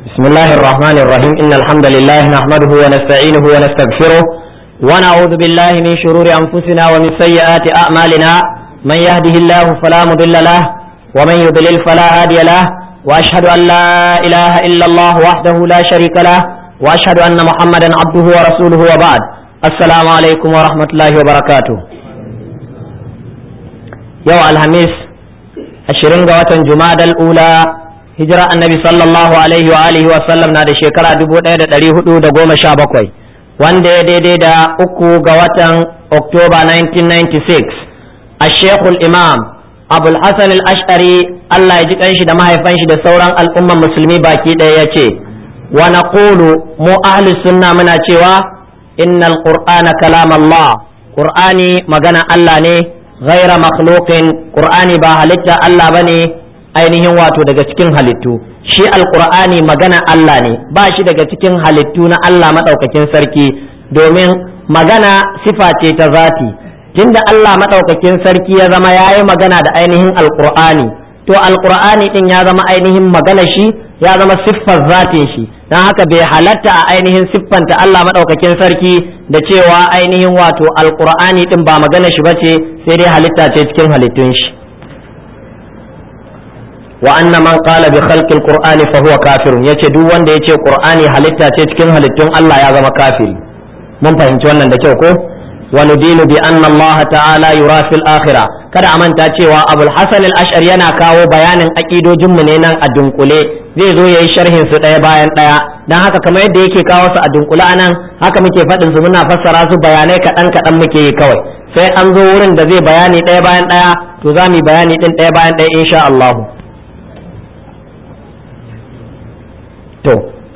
بسم الله الرحمن الرحيم إن الحمد لله نحمده ونستعينه ونستغفره ونعوذ بالله من شرور أنفسنا ومن سيئات أعمالنا من يهده الله فلا مضل له ومن يضلل فلا هادي له وأشهد أن لا إله إلا الله وحده لا شريك له وأشهد أن محمدا عبده ورسوله وبعد السلام عليكم ورحمة الله وبركاته يوم الخميس ashirin ga watan jumadal ula hijira annabi sallallahu alaihi wa alihi wa sallam na da shekara dubu ɗaya da ɗari hudu da goma sha bakwai wanda ya daidai da uku ga watan oktoba 1996 a shekul imam abul hasan al-ash'ari allah ya ji kanshi da mahaifan shi da sauran al'umman musulmi baki ɗaya ya ce wa naqulu mu ahli sunna muna cewa innal qur'ana kalam allah qur'ani magana allah ne ghaira makhluqin qur'ani ba halitta Allah bane ainihin wato daga cikin halittu shi alqur'ani magana Allah ne ba shi daga cikin halittu na Allah madaukakin sarki domin magana sifa ce ta zati tunda Allah madaukakin sarki ya zama yayi magana da ainihin alqur'ani to alqur'ani din ya zama ainihin magana shi ya zama siffar zatin shi dan haka bai halatta a ainihin siffanta Allah madaukakin sarki da cewa ainihin wato alqur'ani din ba magana shi bace sai dai halitta ce cikin halittun shi wa anna man qala bi khalqi alqur'ani fa huwa kafirun yace duk wanda yace qur'ani halitta ce cikin halittun Allah ya zama kafiri mun fahimci wannan da kyau ko wa nudinu bi anna Allah ta'ala yura fil akhirah kada a manta cewa abul hasan al-ash'ari yana kawo bayanin aqidojin mu ne nan a dunkule zai zo yayi sharhin su daya bayan daya dan haka kamar yadda yake kawo su a dunkule anan haka muke faɗin su muna fassara su bayanai kaɗan kaɗan muke yi kawai sai an zo wurin da zai bayani ɗaya bayan ɗaya to za mu yi bayani ɗin ɗaya bayan ɗaya insha Allah to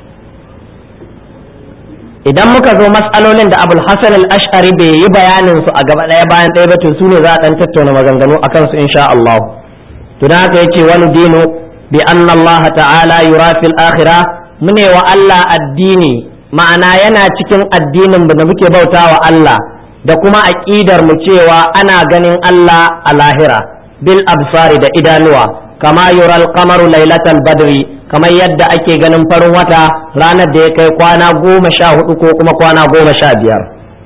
idan muka zo matsalolin da abul hasan al-ash'ari bai yi bayanin su a gaba ɗaya bayan ɗaya ba to su ne za a ɗan tattauna maganganu akan su insha Allah to dan haka yace wani dinu bi anna Allah ta'ala yura fil akhirah mune wa Allah addini ma'ana yana cikin addinin da muke bautawa Allah da kuma aƙidar mu cewa ana ganin Allah a lahira bil absari da idanuwa kama yural qamaru lailatal badri kamar yadda ake ganin farin wata ranar da ya kai kwana goma sha hudu ko kuma kwana goma sha biyar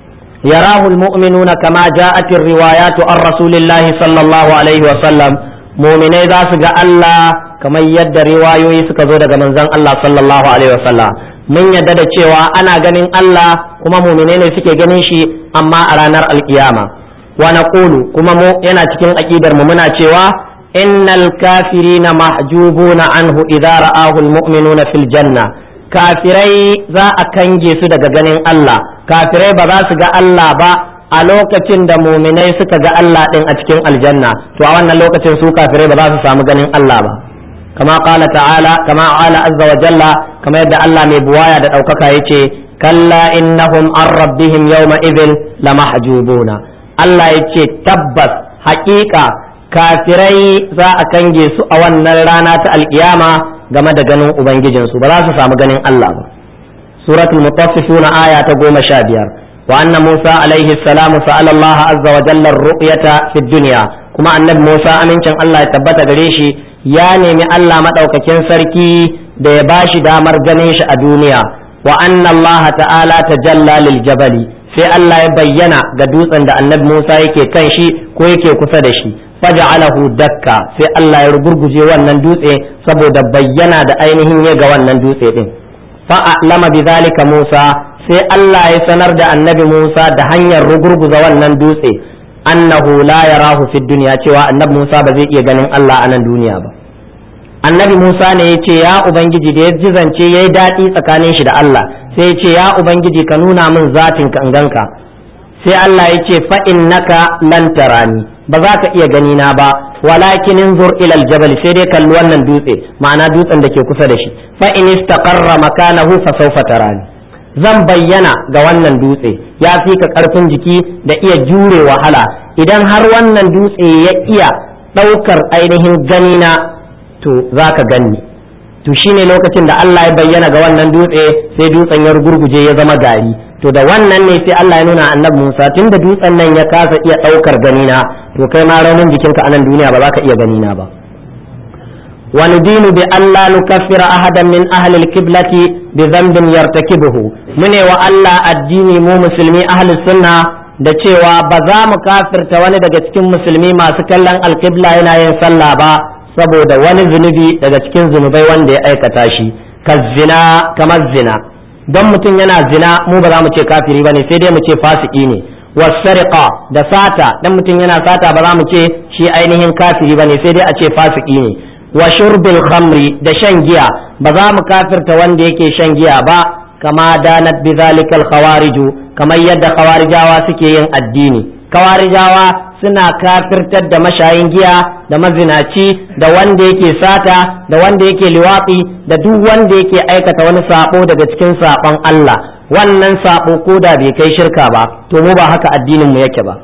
yarahu almu'minuna kama ja'at riwayatu an rasulillahi sallallahu alaihi wa sallam mu'minai za su ga Allah kamar yadda riwayoyi suka zo daga manzon Allah sallallahu alaihi wa sallam mun yadda da cewa ana ganin Allah kuma mu'minai ne suke ganin shi amma a ranar alkiyama wa naqulu kuma mu yana cikin aqidar mu muna cewa innal kafirina mahjubuna anhu idza ra'ahu almu'minuna fil janna kafirai za a kange su daga ganin Allah kafirai ba za su ga Allah ba a lokacin da muminai suka ga Allah din a cikin aljanna to a wannan lokacin su kafirai ba za su samu ganin Allah ba kama qala ta'ala kama ala azza wa jalla kama yadda Allah mai buwaya da daukaka yace kalla innahum an rabbihim yawma idhin lamahjubuna Allah yace tabbas haƙiƙa kafirai za a kange su a wannan rana ta alkiyama game da ganin ubangijinsu ba za su samu ganin Allah ba suratul mutaffifuna aya ta goma sha biyar wa anna musa alaihi salamu sa'ala Allah azza wa jalla ru'yata fid dunya kuma annabi musa amincin Allah ya tabbata gare shi ya nemi Allah madaukakin sarki da ya bashi damar ganin shi a duniya wa anna Allah ta'ala tajalla lil jabali sai Allah ya bayyana ga dutsen da annabi Musa yake kan shi ko yake kusa da shi faja'alahu dakka sai Allah ya rugurguje wannan dutse saboda bayyana da ainihin ya ga wannan dutse din fa a'lama bidhalika Musa sai Allah ya sanar da annabi Musa da hanyar rugurguza wannan dutse annahu la yarahu fid dunya cewa annabi Musa ba zai iya ganin Allah a nan duniya ba annabi Musa ne ya ce ya ubangiji da ya ji zance yayi daɗi tsakanin shi da Allah sai ya ce ya ubangiji ka nuna min zatin ka in ganka sai Allah ya ce fa innaka lan tarani ba za ka iya gani na ba walakin inzur ila aljabal sai dai kalli wannan dutse ma'ana dutsen da ke kusa da shi fa in istaqarra makanahu fa sawfa tarani zan bayyana ga wannan dutse ya fi ka karfin jiki da iya jure wahala idan har wannan dutse ya iya daukar ainihin gani na to za ka ganni to shine lokacin da Allah ya bayyana ga wannan dutse sai dutsen ya gurguje ya zama gari to da wannan ne sai Allah ya nuna annabi Musa tunda dutsen nan ya kasa iya daukar ganina to kai ma raunin jikinka a nan duniya ba za ka iya ganina ba wa nudinu bi alla nukaffira ahadan min ahli al-qiblati bi dhanbin yartakibuhu mune wa Allah addini mu musulmi ahli sunna da cewa ba za mu kafirta wani daga cikin musulmi masu kallon alqibla yana yin sallah ba saboda wani zunubi daga cikin zunubai wanda ya aikata shi kazzina kamar zina don mutum yana zina mu ba za mu ce kafiri ba ne sai dai mu ce fasiki ne wasariqa da sata dan mutum yana sata ba za mu ce shi ainihin kafiri ba ne sai dai a ce fasiki ne wa shurbil khamri da shan giya ba za mu kafirta wanda yake shan giya ba kama danat bi zalikal khawariju kamar yadda khawarijawa suke yin addini khawarijawa suna kafirtar da mashayin giya da mazinaci da wanda yake sata da wanda yake liwafi da duk wanda yake aikata wani sabo daga cikin sabon Allah wannan sabo ko da bai kai shirka ba to mu ba haka addinin mu yake ba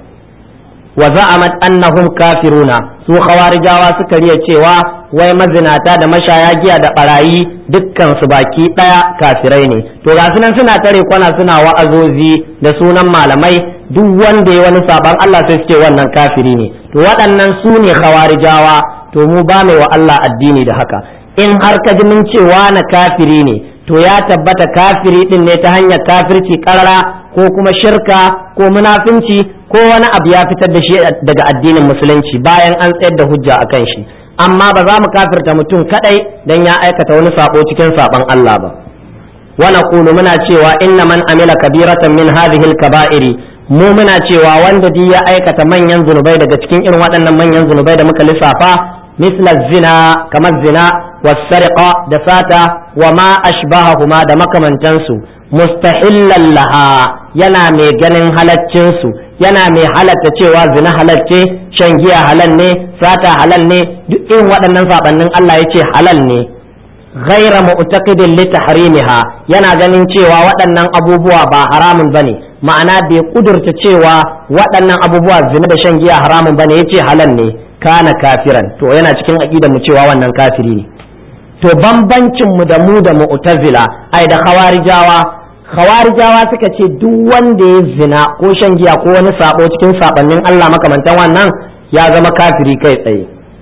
wa za'amat annahum kafiruna su khawarijawa suka riya cewa wai mazinata da mashaya giya da barayi dukkan su baki daya kafirai ne to ga sunan suna tare kwana suna wa'azozi da sunan malamai duk wanda ya wani saban Allah sai suke wannan kafiri ne to waɗannan su ne khawarijawa to mu ba mai wa Allah addini da haka in har ka ji mun cewa na kafiri ne to ya tabbata kafiri din ne ta hanyar kafirci karara ko kuma shirka ko munafinci ko wani abu ya fitar da shi daga addinin musulunci bayan an tsayar da hujja akan shi amma ba za mu kafirta mutum kadai dan ya aikata wani sabo cikin saban Allah ba wa naqulu muna cewa inna man amila kabiratan min hadhihi al-kaba'iri mu muna cewa wanda duk ya aikata manyan zunubai daga cikin irin waɗannan manyan zunubai da muka lissafa misla zina kamar zina wasariqa da sata wa ma ashbahahuma da makamantansu mustahillan laha yana mai ganin halaccinsu yana mai halatta cewa zina halacce shan giya halal ne sata halal ne duk irin waɗannan sabannin Allah ya ce halal ne ghaira mu'taqidin li tahrimiha yana ganin cewa waɗannan abubuwa ba haramun bane ma'ana bai kudurta cewa waɗannan abubuwa zina da shan giya haramun bane yace halal ne kana kafiran to yana cikin aqidar mu cewa wannan kafiri ne to bambancin mu da mu da mu'tazila ai da khawarijawa khawarijawa suka ce duk wanda ya zina ko shan giya ko wani sabo cikin sabannin Allah makamantan wannan ya zama kafiri kai tsaye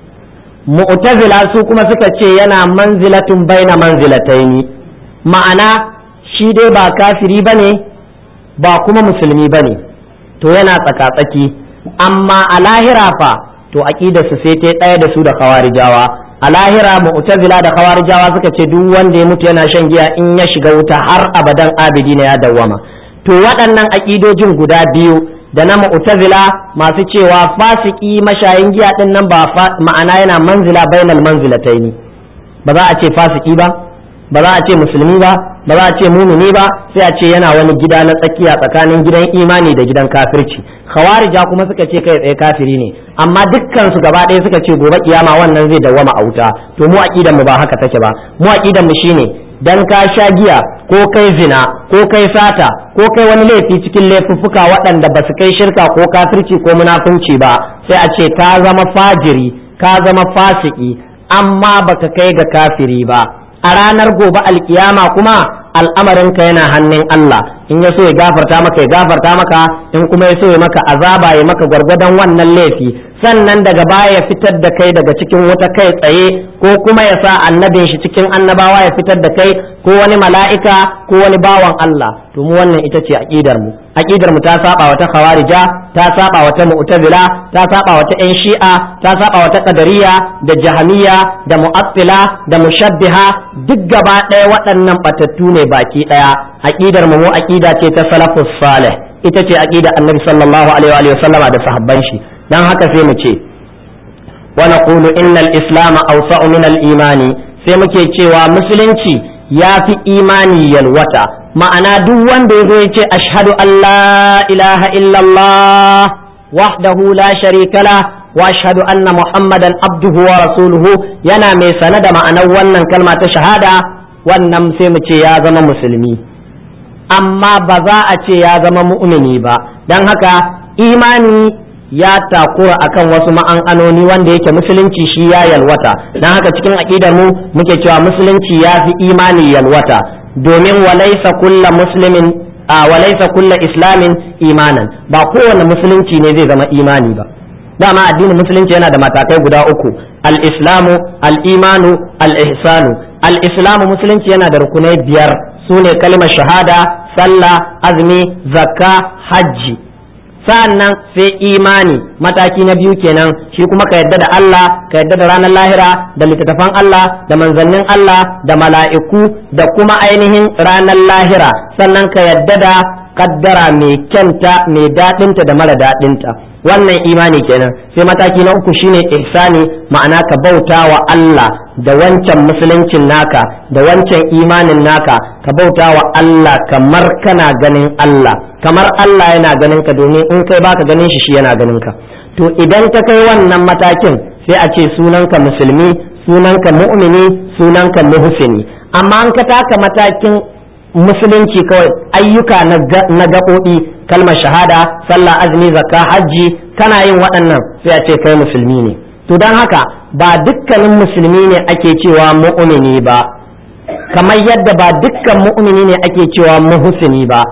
mu'tazila su kuma suka ce yana manzilatun baina manzilataini ma'ana shi dai ba kafiri bane ba kuma musulmi bane to yana tsaka-tsaki amma a lahira fa to aqidarsu sai ta ɗaya da su da khawarijawa a lahira mu'tazila da khawarijawa suka ce duk wanda ya mutu yana shan giya in ya shiga wuta har abadan abidi na ya dawwama to waɗannan aƙidojin guda biyu da na mu'tazila masu cewa fasiki mashayin giya din nan ba ma'ana yana manzila bainal manzilataini ba za a ce fasiki ba ba za a ce musulmi ba ba za a ce mumini ba sai a ce yana wani gida na tsakiya tsakanin gidan imani da gidan kafirci khawarija kuma suka ce kai tsaye kafiri ne amma dukkan su gaba ɗaya suka ce gobe kiyama wannan zai dawwama a wuta to mu aqidan mu ba haka take ba mu aqidan mu shine dan ka sha giya ko kai zina ko kai sata ko kai wani laifi cikin laifuffuka waɗanda ba su kai shirka ko kafirci ko munafunci ba sai a ce ka zama fajiri ka zama fasiki amma baka kai ga kafiri ba a ranar gobe alkiyama kuma al'amarinka yana hannun Allah in ya so ya gafarta maka ya gafarta maka in kuma ya so ya maka azaba ya maka gwargwadon wannan laifi sannan daga baya ya fitar da kai daga cikin wuta kai tsaye ko kuma ya sa annabin shi cikin annabawa ya fitar da kai ko wani mala'ika ko wani bawan Allah to mu wannan ita ce aqidar mu aqidar mu ta saba wata khawarija ta saba wata mu'tazila ta saba wata yan shi'a ta saba wata qadariyya da jahmiya da mu'attila da mushabbiha duk gaba ɗaya waɗannan batattu ne baki ɗaya aqidar mu mu aqida ce ta salafus salih ita ce aqida annabi sallallahu alaihi wa sallama da sahabban shi dan haka sai mu ce wa naqulu innal islam awsa'u min al imani sai muke cewa musulunci ya fi imani yalwata ma'ana duk wanda ya zo ya ce ashhadu an la ilaha illallah wahdahu la sharika la wa ashhadu anna muhammadan abduhu wa rasuluhu yana mai sane da ma'anar wannan kalma ta shahada wannan sai mu ce ya zama musulmi amma ba za a ce ya zama mu'mini ba don haka imani ya takura akan wasu ma'ananoni wanda yake musulunci shi ya yalwata don haka cikin aƙidar mu muke cewa musulunci ya fi imani yalwata domin walaisa kulla muslimin a walaisa kulla islamin imanan ba kowane musulunci ne zai zama imani ba dama addinin musulunci yana da matakai guda uku al-islamu al-imanu al-ihsanu al-islamu musulunci yana da rukunai biyar su ne kalmar shahada sallah azumi zakka hajji sa'annan sai imani mataki na biyu kenan shi kuma ka yadda da Allah ka yadda da ranar lahira da littattafan Allah da manzannin Allah da mala'iku da kuma ainihin ranar lahira sannan ka yadda da kaddara mai kyanta mai daɗinta da mara daɗinta wannan imani kenan sai mataki na uku shine ihsani ma'ana ka bauta wa Allah da wancan musuluncin naka da wancan imanin naka ka bauta wa Allah kamar kana ganin Allah kamar Allah yana ganin ka domin in kai baka ganin shi shi yana ganin ka to idan ka kai wannan matakin sai a ce sunanka musulmi sunanka mu'mini sunanka muhsini amma an ka taka matakin musulunci kawai ayyuka na gaɓoɓi kalmar shahada sallah azumi zakka hajji kana yin waɗannan sai a ce kai musulmi ne to don haka ba dukkanin musulmi ne ake cewa mu'mini ba kamar yadda ba dukkan mu'mini ne ake cewa muhsini ba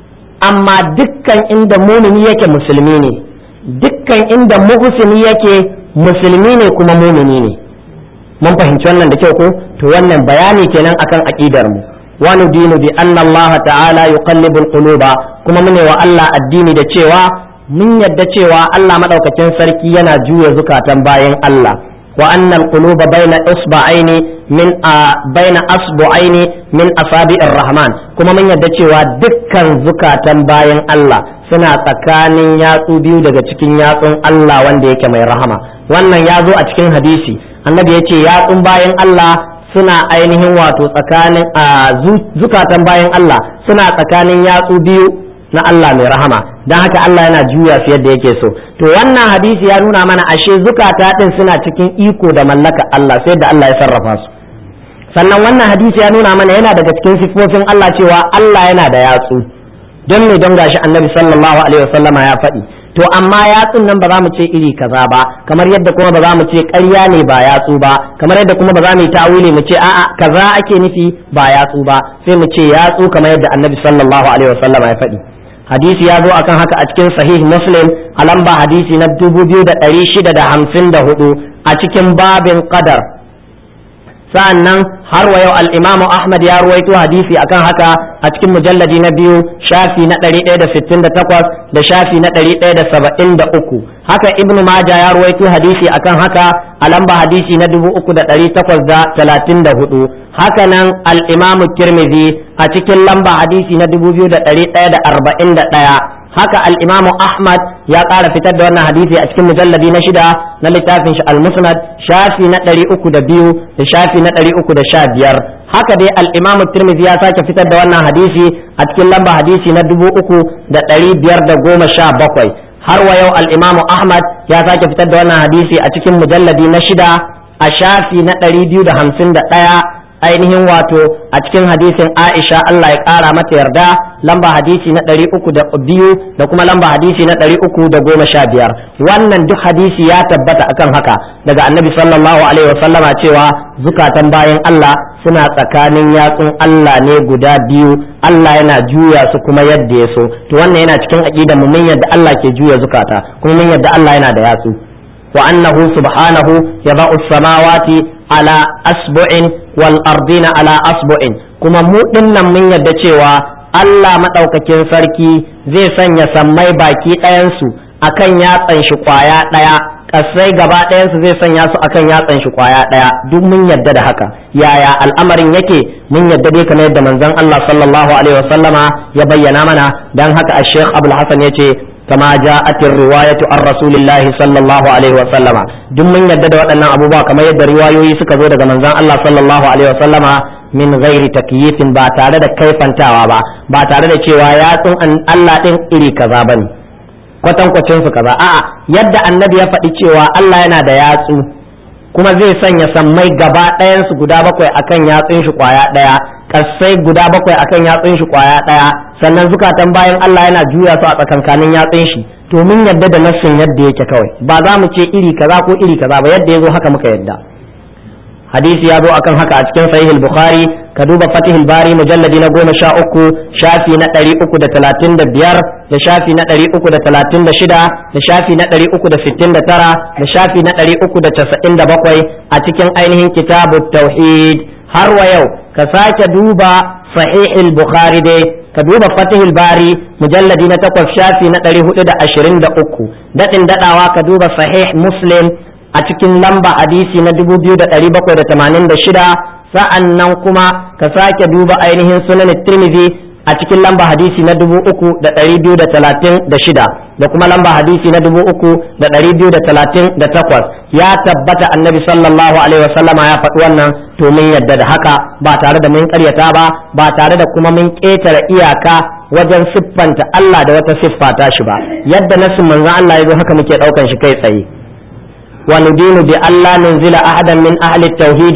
amma dukkan inda mumini yake musulmi ne dukkan inda muhsini yake musulmi ne kuma mumini ne mun fahimci wannan da kyau ko to wannan bayani kenan akan aqidar mu wa nudinu bi anna Allah ta'ala yuqallibu al-quluba kuma mune wa Allah addini da cewa mun yadda cewa Allah madaukakin sarki yana juya zukatan bayan Allah wa anna al-quluba bayna isba'aini min bayna asbu'aini min asabi'ir rahman kuma mun yadda cewa dukkan zukatan bayan Allah suna tsakanin yatsu biyu daga cikin yatsun Allah wanda yake mai rahama wannan ya zo a cikin hadisi annabi ya ce yatsun bayan Allah suna ainihin wato tsakanin zukatan bayan Allah suna tsakanin yatsu biyu na Allah mai rahama don haka Allah yana juya su yadda yake so to wannan hadisi ya nuna mana ashe zukata din suna cikin iko da mallaka Allah sai da Allah ya sarrafa su sannan wannan hadisi ya nuna mana yana daga cikin sifofin Allah cewa Allah yana da yatsu don me don gashi annabi sallallahu alaihi wasallama ya faɗi to amma yatsun nan ba za mu ce iri kaza ba kamar yadda kuma ba za mu ce ƙarya ne ba yatsu ba kamar yadda kuma ba za mu yi ta'awili mu ce a'a kaza ake nufi ba yatsu ba sai mu ce yatsu kamar yadda annabi sallallahu alaihi wasallama ya faɗi hadisi ya zo akan haka a cikin sahih muslim a lamba hadisi na 2654 a cikin babin qadar sa'annan har wa yau al-imam Ahmad ya ruwaito hadisi akan haka a cikin mujalladi na biyu shafi na 168 da shafi na 173 haka ibnu Majah ya ruwaito hadisi akan haka a lamba hadisi na 3834 haka nan al-imam Tirmidhi a cikin lamba hadisi na 2141 haka al-imamu ahmad ya ƙara fitar da wannan hadisi a cikin mujalladi na shida na littafin shi al-musnad shafi na ɗari uku da biyu da shafi na ɗari uku da sha biyar haka dai al-imamu tirmidhi ya sake fitar da wannan hadisi a cikin lamba hadisi na dubu uku da ɗari biyar da goma sha bakwai har wa yau al-imamu ahmad ya sake fitar da wannan hadisi a cikin mujalladi na shida a shafi na ɗari biyu da hamsin da ɗaya ainihin wato a cikin hadisin Aisha Allah ya ƙara mata yarda lamba hadisi na ɗari uku da biyu da kuma lamba hadisi na ɗari uku da goma sha biyar wannan duk hadisi ya tabbata akan haka daga annabi sallallahu alaihi wasallama cewa zukatan bayan Allah suna tsakanin yatsun Allah ne guda biyu Allah yana juya su kuma yadda ya so to wannan yana cikin aqidar mu mun yadda Allah ke juya zukata kuma mun yadda Allah yana da yatsu wa annahu subhanahu yada'u samawati ala asbu'in wal ardina ala asbu'in kuma mu dinnan mun yadda cewa Allah madaukakin sarki zai sanya sammai baki ɗayansu akan yatsan shi kwaya ɗaya kasai gaba ɗayansu zai sanya su akan yatsan shi kwaya ɗaya duk mun yadda da haka yaya al'amarin yake mun yadda dai kamar yadda manzon Allah sallallahu alaihi wasallama ya bayyana mana dan haka a Sheikh Abdul Hasan yace كما جاءت الرواية عن رسول الله صلى الله عليه وسلم duk mun yadda da waɗannan abubuwa kamar yadda riwayoyi suka zo daga manzon Allah sallallahu alaihi wasallama min ghairi takyifin ba tare da kaifantawa ba ba tare da cewa yatsun Allah din iri kaza bane kwatankwacin su kaza a'a yadda annabi ya faɗi cewa Allah yana da yatsu kuma zai sanya sammai gaba ɗayan su guda bakwai akan yatsun shi kwaya ɗaya kasai guda bakwai akan yatsun shi kwaya ɗaya sannan zukatan bayan Allah yana juya su a tsakankanin yatsun shi to mun yadda da nassin yadda yake kawai ba za mu ce iri kaza ko iri kaza ba yadda ya zo haka muka yadda hadisi ya zo akan haka a cikin sahih bukhari ka duba fatih bari mujalladi na goma sha uku shafi na ɗari uku da talatin da biyar da shafi na ɗari uku da talatin da shida da shafi na ɗari uku da sittin da tara da shafi na ɗari uku da casa'in da bakwai a cikin ainihin kitabu tauhid har wa yau ka sake duba sahihul bukhari dai ka duba fatihul bari mujalladi na takwas shafi na ɗari hudu da ashirin da uku daɗin daɗawa ka duba sahih muslim a cikin lamba hadisi na dubu biyu da ɗari bakwai da tamanin da shida sa'an nan kuma ka sake duba ainihin sunan tirmidhi a cikin lamba hadisi na dubu uku da ɗari biyu da talatin da shida da kuma lamba hadisi na dubu uku da ɗari biyu da talatin da takwas ya tabbata annabi sallallahu alaihi wasallama ya faɗi wannan to mun yadda da haka ba tare da mun karyata ba ba tare da kuma mun ƙetare iyaka wajen siffanta Allah da wata siffa ta shi ba yadda nasin manzon Allah ya zo haka muke ɗaukan shi kai tsaye وندين بألا ننزل أحدا من أهل التوحيد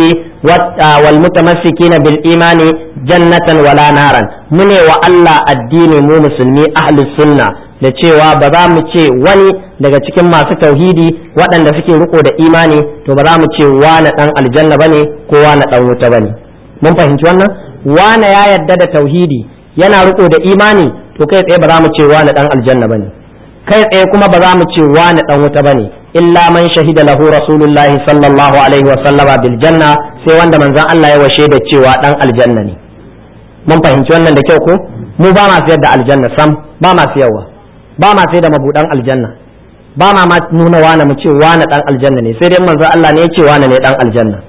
والمتمسكين بالإيمان جنة ولا نارا من وألا الدين مو مسلمي أهل السنة da cewa ba za mu ce wani daga cikin masu tauhidi waɗanda suke riko da imani to ba za mu ce wane ɗan aljanna ba ne ko wane ɗan wuta ba ne mun fahimci wannan wane ya yarda da tauhidi yana riko da imani to kai tsaye ba za mu ce wane ɗan aljanna ba ne kai tsaye kuma ba za mu ce wane ɗan wuta ba ne illa man shahida lahu rasulullahi sallallahu alaihi wa sallama bil janna sai wanda manzon Allah ya washe da cewa dan aljanna ne mun fahimci wannan da kyau ko mu ba ma sayar da aljanna sam ba ma sayarwa ba ma sai da mabudan aljanna ba ma ma nuna wani mu ce wani dan aljanna ne sai dai manzon Allah ne ya ce wani ne dan aljanna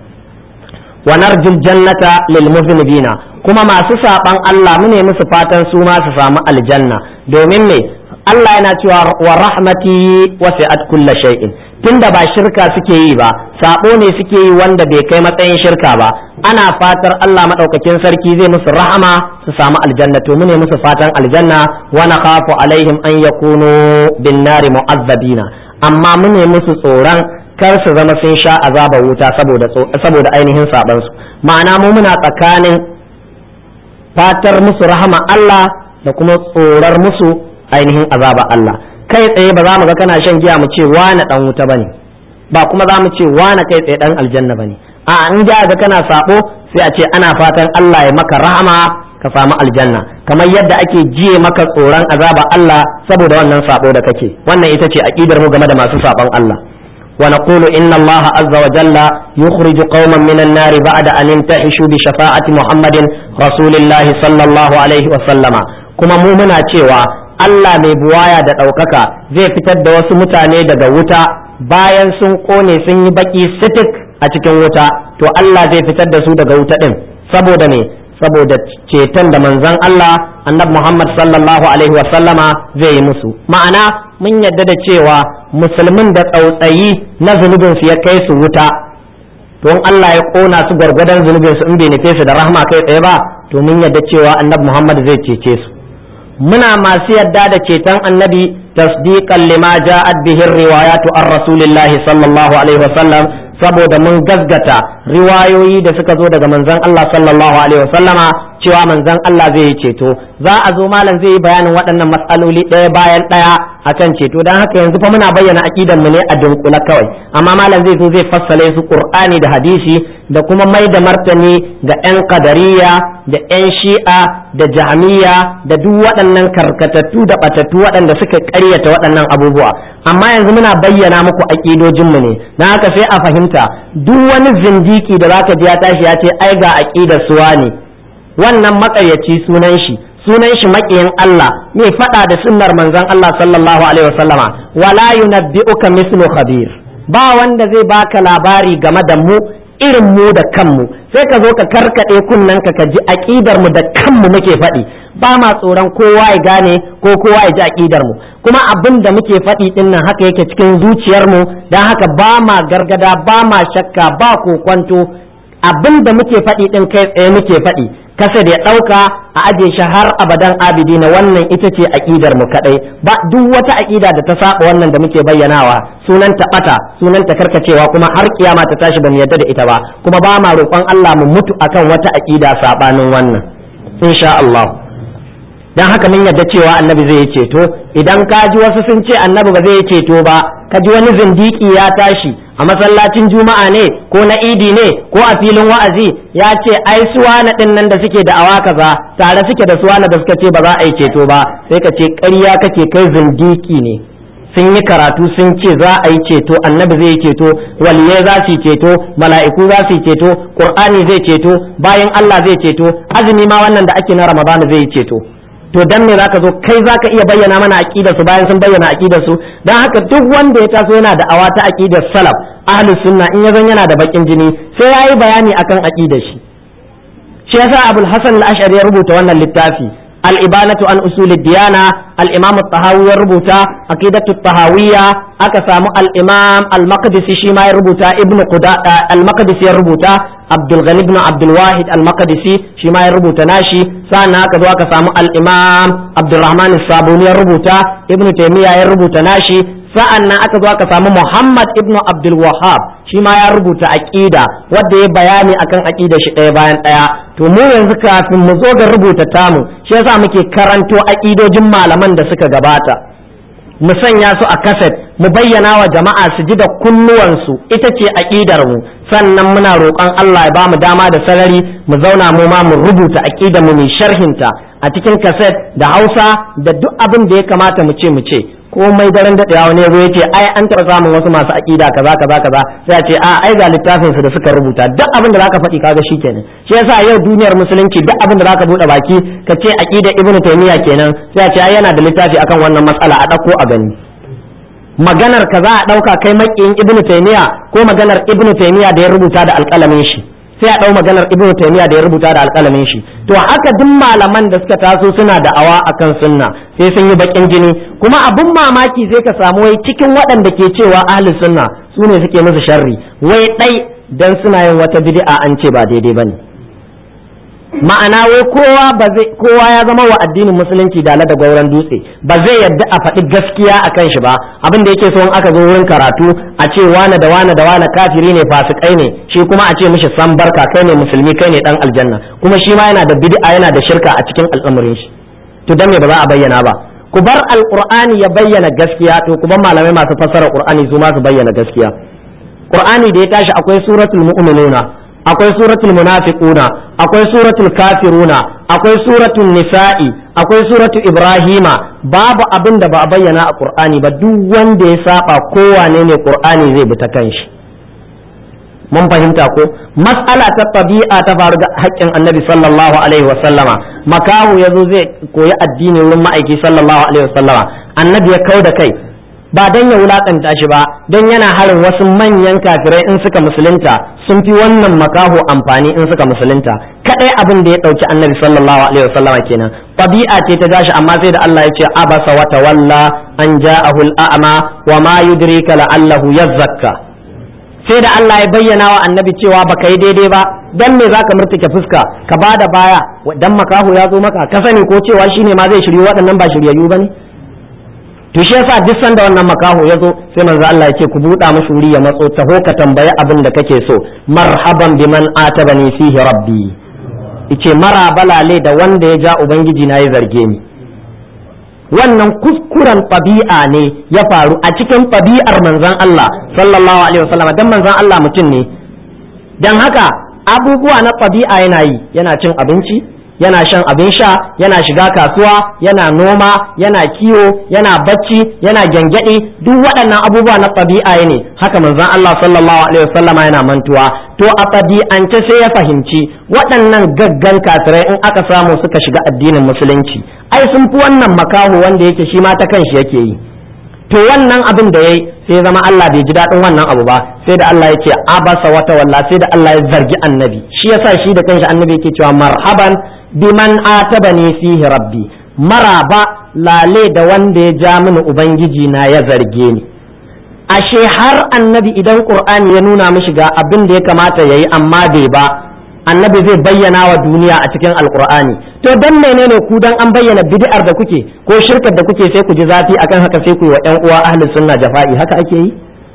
wa narjul jannata lil muznibina kuma masu saban Allah mu ne musu fatan su ma su samu aljanna domin me Allah yana cewa wa rahmati wasi'at kulla shay'in tunda ba shirka suke yi ba sabo ne suke yi wanda bai kai matsayin shirka ba ana fatar Allah madaukakin sarki zai musu rahama su samu aljanna to mune musu fatan aljanna wa nakhafu alaihim an yakunu bin nari mu'azzabina amma mune musu tsoron kar su zama sun sha azaba wuta saboda saboda ainihin saban su ma'ana mu muna tsakanin fatar musu rahama Allah da kuma tsorar musu ainihin azaba Allah kai tsaye ba za mu ga kana shan giya mu ce wane dan wuta bane ba kuma za mu ce wane kai tsaye dan aljanna bane a in ga ga kana sabo sai a ce ana fatan Allah ya maka rahama ka samu aljanna kamar yadda ake jiye maka tsoron azaba Allah saboda wannan sabo da kake wannan ita ce aqidar mu game da masu sabon Allah ونقول إن الله عز وجل يخرج قوما من النار بعد أن ينتحشوا بشفاعة محمد رسول الله صلى الله عليه وسلم كما مؤمنا cewa Allah mai buwaya da ɗaukaka zai fitar da wasu mutane daga wuta bayan sun ƙone sun yi baƙi sitik a cikin wuta to Allah zai fitar da su daga wuta ɗin saboda me saboda ceton da manzon Allah annabi Muhammad sallallahu alaihi wa sallama zai yi musu ma'ana mun yadda da cewa musulmin da tsautsayi na zunubin su ya kai su wuta to in Allah ya ƙona su gwargwadon zunubin su in bai nufe su da rahma kai tsaye ba to mun yadda cewa annabi Muhammad zai cece su muna masu yadda da ceton annabi tasdiqan lima ja'at bihi riwayatu ar rasulillahi sallallahu alaihi wasallam saboda mun gasgata riwayoyi da suka zo daga manzon Allah sallallahu alaihi wasallama cewa manzon Allah zai yi ceto za a zo malam zai yi bayanin waɗannan matsaloli ɗaya bayan ɗaya akan ceto don haka yanzu fa muna bayyana aqidan mu ne a dunkula kawai amma malam zai zo zai fassale su qur'ani da hadisi da kuma mai da martani ga 'yan kadariya da 'yan shi'a da jahmiya da duk waɗannan karkatattu da batattu waɗanda suka ƙaryata waɗannan abubuwa amma yanzu muna bayyana muku aƙidojinmu ne na haka sai a fahimta duk wani zindiki da zaka ji ya tashi ya ce ai ga aƙidar suwa ne wannan maƙaryaci sunan shi sunan shi maƙiyin Allah mai faɗa da sunnar manzon Allah sallallahu alaihi wasallama wala yunabbi'uka mislu khabir ba wanda zai baka labari game da mu irin mu da kanmu sai ka zo ka karkaɗe kunnen ka ji aƙidar mu da kanmu muke faɗi ba ma tsoron kowa ya gane ko kowa ya ji aƙidar mu kuma abin da muke faɗi ɗin nan haka yake cikin zuciyar mu don haka ba ma gargada ba ma shakka ba kokwanto abin da muke faɗi ɗin kai tsaye muke faɗi kasa da ya ɗauka a aje shi har abadan abidi na wannan ita ce aƙidar mu kaɗai ba duk wata aƙida da ta saba wannan da muke bayyanawa sunan ta ɓata sunan ta karkacewa kuma har kiyama ta tashi ba mu yarda da ita ba kuma ba ma roƙon Allah mu mutu akan wata aƙida sabanin wannan insha Allah dan haka mun yarda cewa annabi zai ceto idan ka ji wasu sun ce annabi ba zai ceto ba ka ji wani zindiki ya tashi a masallacin juma'a ne ko na idi ne ko a filin wa'azi ya ce ai suwana din nan da suke da awa kaza tare suke da suwana da suka ce ba za a yi ceto ba sai ka ce ƙarya kake kai zindiki ne sun yi karatu sun ce za a yi ceto annabi zai yi ceto waliyai za su yi ceto mala'iku za su yi ceto qur'ani zai ceto bayan Allah zai ceto azumi ma wannan da ake na ramadana zai yi ceto to dan me zaka zo kai zaka iya bayyana mana aqidar su bayan sun bayyana aqidar su dan haka duk wanda ya taso yana da awa ta aqidar salaf ahlus sunna in yazan yana da bakin jini sai yayi bayani akan aqidar shi shi yasa abul hasan al-ash'ari ya rubuta wannan littafi al-ibanatu an usul diyana al-imam at-tahawi ya rubuta aqidatu at-tahawiyya aka samu al-imam al-maqdisi shi ma ya rubuta ibnu quda al-maqdisi ya rubuta abdul ghani ibn abdul wahid al-maqdisi shi ma ya rubuta nashi sannan aka zo aka samu al-imam abdurrahman as-sabuni ya rubuta ibnu taymiya ya rubuta nashi sa'an nan aka zo aka samu muhammad ibn abdul wahhab shi ma ya rubuta aqida wanda ya bayani akan aqida shi ɗaya bayan ɗaya to mu yanzu kafin mu zo ga rubuta tamu shi yasa muke karanto aqidojin malaman da suka gabata mu sanya su a kaset mu bayyana wa jama'a su ji da kunnuwansu ita ce aqidar mu sannan muna roƙon Allah ya bamu dama da sarari mu zauna mu ma mu rubuta aqidar mu mai sharhinta a cikin kaset da Hausa da duk abin da ya kamata mu ce mu ce komai daren daɗewa wani yazo yace ai an taɓa samun wasu masu aqida kaza kaza kaza sai a ce a ai ga littafin su da suka rubuta duk abin da zaka faɗi kaga shikenan shi yasa yau duniyar musulunci duk abin da zaka bude baki ka ce aqida ibnu taymiya kenan sai a ce ai yana da littafi akan wannan matsala a ɗauko a gani maganar ka za a ɗauka kai makiyin ibnu taymiya ko maganar ibnu taymiya da ya rubuta da alƙalamin shi sai a ɗau maganar ibnu taymiya da ya rubuta da alƙalamin shi to haka duk malaman da suka taso suna da awa akan sunna sai sun yi bakin jini kuma abun mamaki sai ka samu wai cikin waɗanda ke cewa ahli sunna su ne suke musu sharri wai ɗai dan suna yin wata bid'a an ce ba daidai bane ma'ana wai kowa ba zai kowa ya zama wa addinin musulunci dala da gauran dutse ba zai yadda a faɗi gaskiya a kan shi ba abin da yake so in aka zo wurin karatu a ce wane da wane da wane kafiri ne fasikai ne shi kuma a ce mishi san barka kai ne musulmi kai ne dan aljanna kuma shi ma yana da bid'a yana da shirka a cikin al'amarin shi to dan me ba za a bayyana ba ku bar alqur'ani ya bayyana gaskiya to ku bar malamai masu fassara qur'ani su ma su bayyana gaskiya qur'ani da ya tashi akwai suratul mu'minuna akwai suratul munafiquna akwai suratul kafiruna akwai suratul nisa'i akwai suratul ibrahima babu abin da ba a bayyana a qur'ani ba duk wanda ya saba kowane ne qur'ani zai bi ta kanshi mun fahimta ko mas'ala ta tabi'a ta faru ga haƙƙin annabi sallallahu alaihi wa sallama makahu yazo zai koyi addini wurin ma'aiki sallallahu alaihi wa sallama annabi ya kau da kai ba don ya wulakanta shi ba don yana harin wasu manyan kafirai in suka musulunta sun fi wannan makaho amfani in suka musulunta kadai abin da ya dauki annabi sallallahu alaihi wasallam kenan tabi'a ce ta gashi amma sai da Allah ya ce abasa wa tawalla an ja'ahu al-a'ma wa ma yudrika la'allahu yazzakka sai da Allah ya bayyana wa annabi cewa baka yi daidai ba dan me zaka murtuke fuska ka bada baya dan makaho ya zo maka ka sani ko cewa shine ma zai shiryu waɗannan ba shiryayyu bane to shi yasa duk sanda wannan makaho ya zo sai manzo Allah yake ku buɗa mashi wuri ya matso taho ka tambayi abin da kake so marhaban biman atabani fihi rabbi yace mara balale da wanda ya ja ubangiji na ya zarge ni wannan kuskuren ɗabi'a ne ya faru a cikin ɗabi'ar manzon Allah sallallahu alaihi wasallam dan manzon Allah mutum ne dan haka abubuwa na ɗabi'a yana yi yana cin abinci yana shan abin sha yana shiga kasuwa yana noma yana kiwo yana bacci yana gyangyaɗe duk waɗannan abubuwa na ɗabi'a ne haka manzon Allah sallallahu alaihi wasallama yana mantuwa to a ɗabi'ance sai ya fahimci waɗannan gaggan kafirai in aka samu suka shiga addinin musulunci ai sun fi wannan makaho wanda yake shi ma ta kanshi yake yi to wannan abin da yayi sai zama Allah bai ji daɗin wannan abu ba sai da Allah ya ce abasa wata walla sai da Allah ya zargi annabi shi yasa shi da kanshi annabi yake cewa marhaban biman atabani fihi rabbi maraba lale da wanda ya ja mini ubangiji na ya zarge ni ashe har annabi idan qur'ani ya nuna mishi ga abin da ya kamata yayi amma bai ba annabi zai bayyana wa duniya a cikin alqur'ani to dan menene ku dan an bayyana bid'ar da kuke ko shirkar da kuke sai ku ji zafi akan haka sai ku yi wa ƴan uwa ahlus sunna jafa'i haka ake yi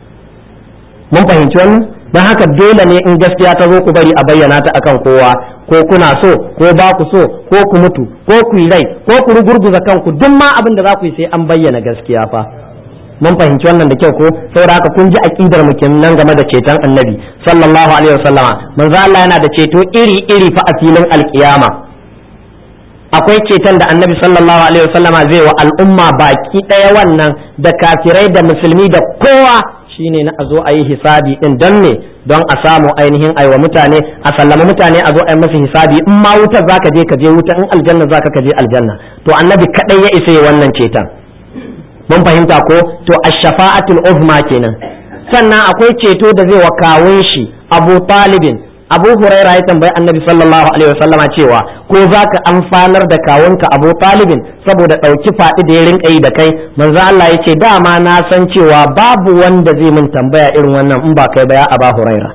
mun fahimci wannan don haka dole ne in gaskiya ta zo ku bari a bayyana ta akan kowa ko kuna so ko ba ku so ko ku mutu ko ku yi rai ko ku rugurguza kanku duk ma abin da za ku yi sai an bayyana gaskiya fa mun fahimci wannan da kyau ko saboda haka kun ji aqidar mu nan game da ceton annabi sallallahu alaihi wasallama manzo Allah yana da ceto iri iri fa a filin alkiyama akwai ceton da annabi sallallahu alaihi wasallama zai wa al'umma baki daya wannan da kafirai da musulmi da kowa shine na a zo a yi hisabi din don me don a samu ainihin aiwa mutane a sallama mutane a zo a yi masa hisabi in ma wutar zaka je ka je wuta in aljanna zaka ka je aljanna to annabi kadai ya isa wannan ceton mun fahimta ko to ash-shafa'atul uzma kenan sannan akwai ceto da zai wa kawun shi Abu Talibin Abu Huraira ya tambayi Annabi sallallahu alaihi wasallama cewa ko zaka amfanar da kawunka Abu Talibin saboda dauki faɗi da ya rinka yi da kai manzo Allah ya ce dama na san cewa babu wanda zai min tambaya irin wannan in ba kai ba ya Abu Huraira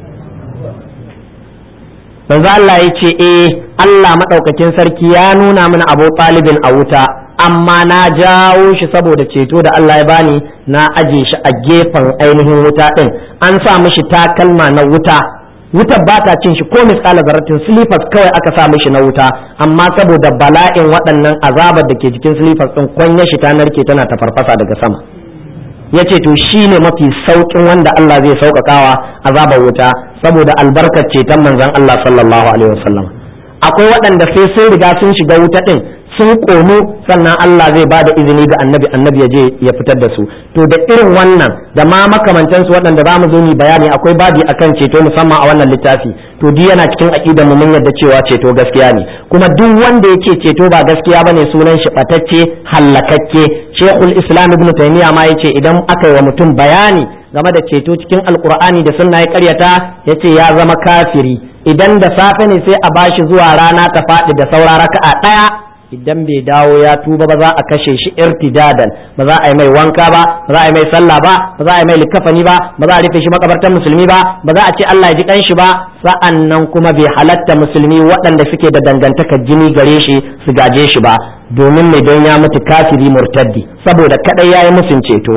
manzo Allah ya ce eh Allah madaukakin sarki ya nuna mana Abu Talibin a wuta amma na jawo shi saboda ceto da Allah ya bani na aje shi a gefen ainihin wuta din an sa mishi takalma na wuta wutar ba ta cin shi ko misƙala zaratin silifas kawai aka sa mishi na wuta amma saboda bala'in waɗannan azabar da ke jikin silifas ɗin kwanya shi ta narke tana ta farfasa daga sama ya ce to shi ne mafi sauƙin wanda Allah zai sauƙaƙawa azabar wuta saboda albarkar ceton manzon Allah sallallahu alaihi wasallam akwai waɗanda sai sun riga sun shiga wuta ɗin sun ƙonu sannan Allah zai ba da izini ga annabi annabi ya je ya fitar da su to da irin wannan da ma makamantansu waɗanda za mu zo mu bayani akwai babi akan ceto musamman a wannan littafi to duk yana cikin aqidar mu mun yadda cewa ceto gaskiya ne kuma duk wanda yake ceto ba gaskiya bane sunan shi batacce hallakakke Sheikhul Islam Ibn Taymiyyah ma yace idan aka yi wa mutum bayani game da ceto cikin Alkur'ani da sunna ya karyata yace ya zama kafiri idan da safe ne sai a bashi zuwa rana ta faɗi da saura raka'a ɗaya idan bai dawo ya tuba ba za a kashe shi irtidadan ba za a yi mai wanka ba ba za a yi mai sallah ba ba za a yi mai likafani ba ba za a rufe shi makabartar musulmi ba ba za a ce Allah ya ji kanshi ba sa'an nan kuma bai halatta musulmi waɗanda suke da dangantakar jini gare shi su gaje shi ba domin mai don ya mutu kafiri murtaddi saboda kadai yayi musun ceto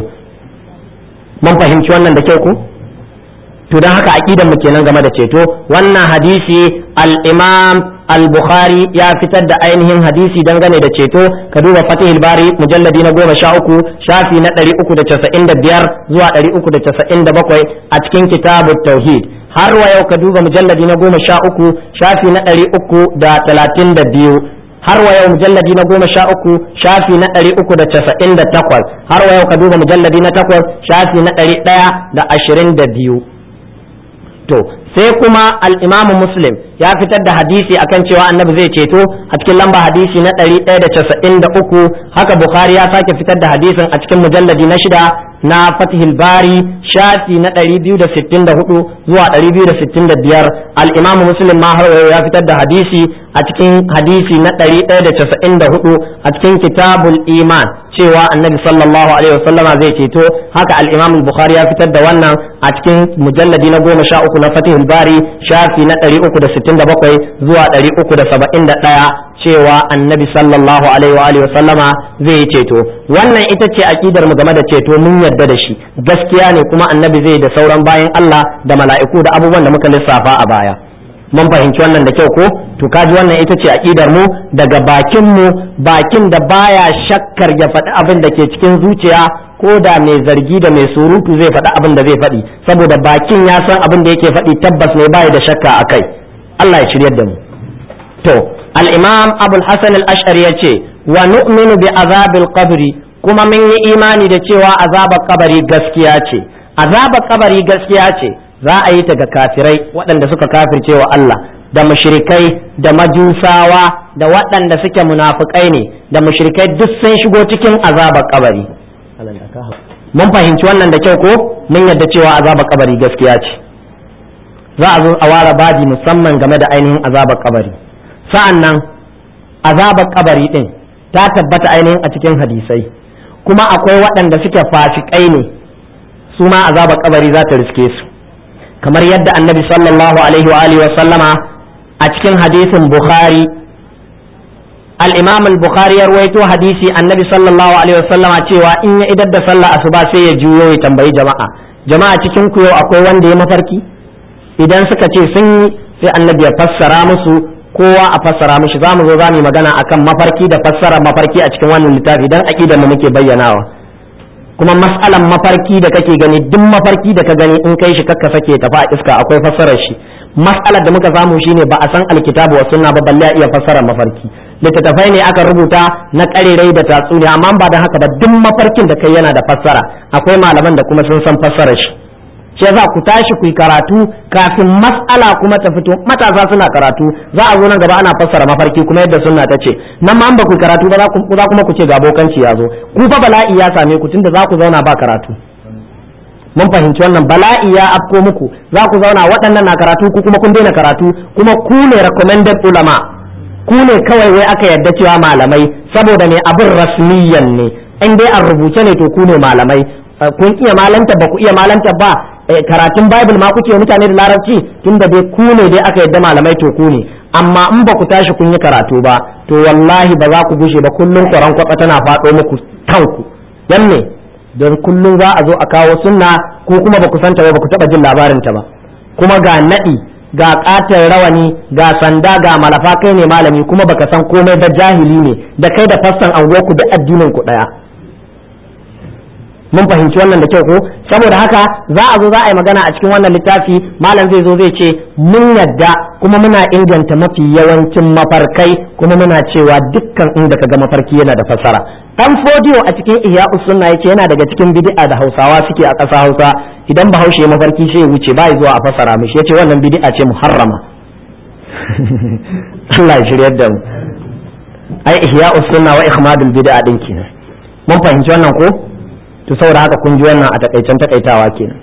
mun fahimci wannan da kyau ko to don haka aqidan mu kenan game da ceto wannan hadisi al-imam al-bukhari ya fitar da ainihin hadisi dangane da ceto ka duba fatihul bari mujalladi na goma sha uku shafi na ɗari uku da casa'in da biyar zuwa ɗari uku da casa'in da bakwai a cikin kitabut tauhid har wa yau ka duba mujalladi na goma sha uku shafi na ɗari uku da talatin da biyu har wa yau mujalladi na goma sha uku shafi na ɗari uku da casa'in da takwas har wa yau ka duba mujalladi na takwas shafi na ɗari ɗaya da ashirin da biyu to sai kuma al'imamu muslim ya fitar da hadisi akan cewa annabi zai ceto a cikin lamba hadisi na 193 haka bukhari ya sake fitar da hadisin a cikin mujalladi na shida na fatihul bari shafi na 264 zuwa 265 al'imamu muslim ma har ya fitar da hadisi a cikin hadisi na 194 a cikin kitabul iman cewa annabi sallallahu alaihi wasallama zai ceto haka al-imam bukhari ya fitar da wannan a cikin mujalladi na goma sha uku na fatihul bari shafi na ɗari uku da sittin da bakwai zuwa ɗari uku da saba'in da ɗaya cewa annabi sallallahu alaihi wa alihi wasallama zai yi ceto wannan ita ce aqidar mu game da ceto mun yarda da shi gaskiya ne kuma annabi zai da sauran bayan Allah da mala'iku da abubuwan da muka lissafa a baya mun fahimci wannan da kyau ko to kaji wannan ita ce aqidar mu daga bakin mu bakin da baya shakkar ya faɗi abin da ke cikin zuciya ko da mai zargi da mai surutu zai faɗi abin da zai faɗi saboda bakin ya san abin da yake faɗi tabbas ne baya da shakka akai Allah ya shiryar da mu to al-imam abul hasan al-ash'ari yace wa nu'minu bi azabil qabri kuma mun yi imani da cewa azabar kabari gaskiya ce azabar kabari gaskiya ce za a yi ta ga kafirai waɗanda suka kafirce wa Allah da mushrikai da majusawa da waɗanda suke munafukai ne da mushrikai duk sun shigo cikin azabar kabari mun fahimci wannan da kyau ko mun yadda cewa azabar kabari gaskiya ce za a zo a ware baji musamman game da ainihin azabar kabari sa'an nan azabar kabari din ta tabbata ainihin a cikin hadisai kuma akwai waɗanda suke fasikai ne su ma azabar kabari za ta riske su kamar yadda annabi sallallahu alaihi wa alihi wa sallama a cikin hadisin bukhari al-imam al-bukhari ya ruwaito hadisi annabi sallallahu alaihi wa sallama cewa in ya idar da sallah asuba sai ya juyo ya tambayi jama'a jama'a cikin ku yau akwai wanda ya mafarki idan suka ce sun yi sai annabi ya fassara musu kowa a fassara mishi za mu zo za mu yi magana akan mafarki da fassara mafarki a cikin wannan littafi dan aqidar mu muke bayyanawa kuma mas'alan mafarki da kake gani duk mafarki da ka gani in kai shi kakka sake tafi a iska akwai fassarar shi mas'alar da muka samu shine ba a san alkitabu wa sunna ba balle a iya fassarar mafarki littattafai ne aka rubuta na karerai da tatsuniya amma ba da haka ba duk mafarkin da kai yana da fassara akwai malaman da kuma sun san fassarar shi ce za ku tashi ku yi karatu kafin mas'ala kuma ta fito matasa suna karatu za a zo nan gaba ana fassara mafarki kuma yadda sunna ta ce nan ma an ba ku karatu ba za kuma ku ce ga bokanci ya zo ku fa bala'i ya same ku tunda za ku zauna ba karatu mun fahimci wannan bala'i ya afko muku za ku zauna waɗannan na karatu ku kuma kun daina karatu kuma ku ne recommended ulama ku ne kawai wai aka yarda cewa malamai saboda ne abin rasmiyan ne in dai an rubuce ne to ku ne malamai kun iya malanta ba ku iya malanta ba karatun bible ma kuke mutane da larabci tunda dai ku ne dai aka yadda malamai to ku ne amma in ba ku tashi kun yi karatu ba to wallahi ba za ku gushe ba kullum kwaran kwatsa tana faɗo muku kanku yan ne don kullum za a zo a kawo sunna ko kuma ba ku santa ba ba ku taɓa jin labarin ta ba kuma ga naɗi ga ƙatar rawani ga sanda ga malafa kai ne malami kuma baka san komai da jahili ne da kai da fassan anguwarku da addinin ku ɗaya mun fahimci wannan da kyau ko saboda haka za a zo za a yi magana a cikin wannan littafi malam zai zo zai ce mun yadda kuma muna inganta mafi yawancin mafarkai kuma muna cewa dukkan inda kaga mafarki yana da fasara dan fodiyo a cikin ihya sunna yace yana daga cikin bid'a da hausawa suke a ƙasa hausa idan bahaushe ya mafarki sai ya wuce ba zuwa a fasara mishi yace wannan bid'a ce muharrama Allah ya shiryar da mu ai ihya sunna wa ikhmadul bid'a din kenan mun fahimci wannan ko to saboda haka kun ji wannan a takaicen takaitawa kenan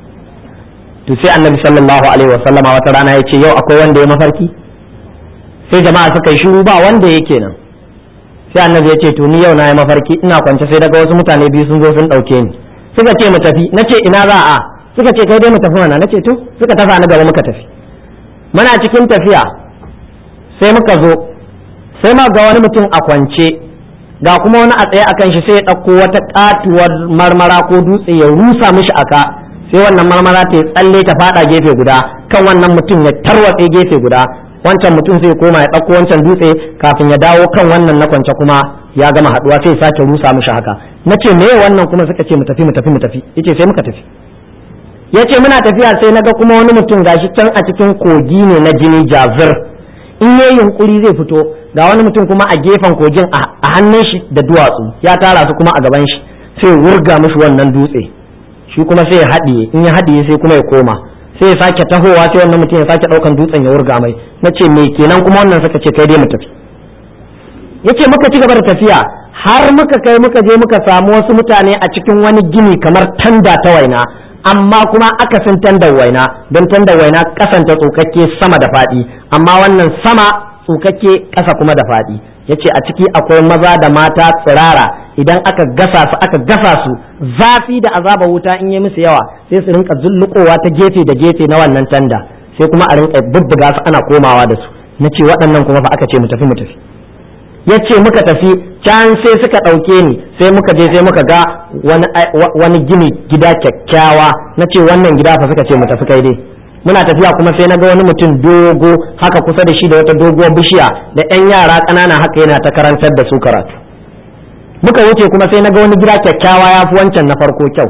to sai annabi sallallahu alaihi wa sallama wata rana ya ce yau akwai wanda ya mafarki sai jama'a suka yi shiru ba wanda ya kenan sai annabi ya ce to ni yau na yi mafarki ina kwance sai daga wasu mutane biyu sun zo sun ɗauke ni suka ce mu tafi na ce ina za a suka ce kai dai mu tafi mana na ce to suka tafa na gaba muka tafi muna cikin tafiya sai muka zo sai ma ga wani mutum a kwance ga kuma wani a tsaye akan shi sai ya ɗauko wata katuwar marmara ko dutse ya rusa mishi aka sai wannan marmara ta tsalle ta fada gefe guda kan wannan mutum ya tarwatse gefe guda wancan mutum sai koma ya ɗauko wancan dutse kafin ya dawo kan wannan na kwance kuma ya gama haɗuwa sai ya sake rusa mishi haka na ce me wannan kuma suka ce mu tafi mu tafi mu tafi yace sai muka tafi yace muna tafiya sai naga kuma wani mutum gashi can a cikin kogi ne na jini jazir in yayi yunkuri zai fito ga wani mutum kuma a gefen kogin a hannun shi da duwatsu ya tara su kuma a gaban shi sai wurga mishi wannan dutse shi kuma sai ya haɗiye in ya haɗiye sai kuma ya koma sai ya sake tahowa sai wannan mutum ya sake ɗaukan dutsen ya wurga mai na ce me kenan kuma wannan suka ce kai dai mu tafi yace muka ci gaba da tafiya har muka kai muka je muka samu wasu mutane a cikin wani gini kamar tanda ta waina amma kuma akasin tandar waina don tandar waina kasanta tsokakke sama da faɗi amma wannan sama tsokakke ƙasa kuma da faɗi yace a ciki akwai maza da mata tsirara idan aka gasa su aka gasa su zafi da azaba wuta in yi musu yawa sai su rinka zullukowa ta gefe da gefe na wannan tanda sai kuma a rinka bubbuga su ana komawa da su nace waɗannan kuma fa aka ce mu tafi mu tafi yace muka tafi can sai suka ɗauke ni sai muka je sai muka ga wani gini gida kyakkyawa na ce wannan gida fa suka ce mu tafi kai dai muna tafiya kuma sai na ga wani mutum dogo haka kusa da shi da wata doguwar bishiya da yan yara ƙanana haka yana ta karantar da su karatu muka wuce kuma sai na ga wani gida kyakkyawa ya fi wancan na farko kyau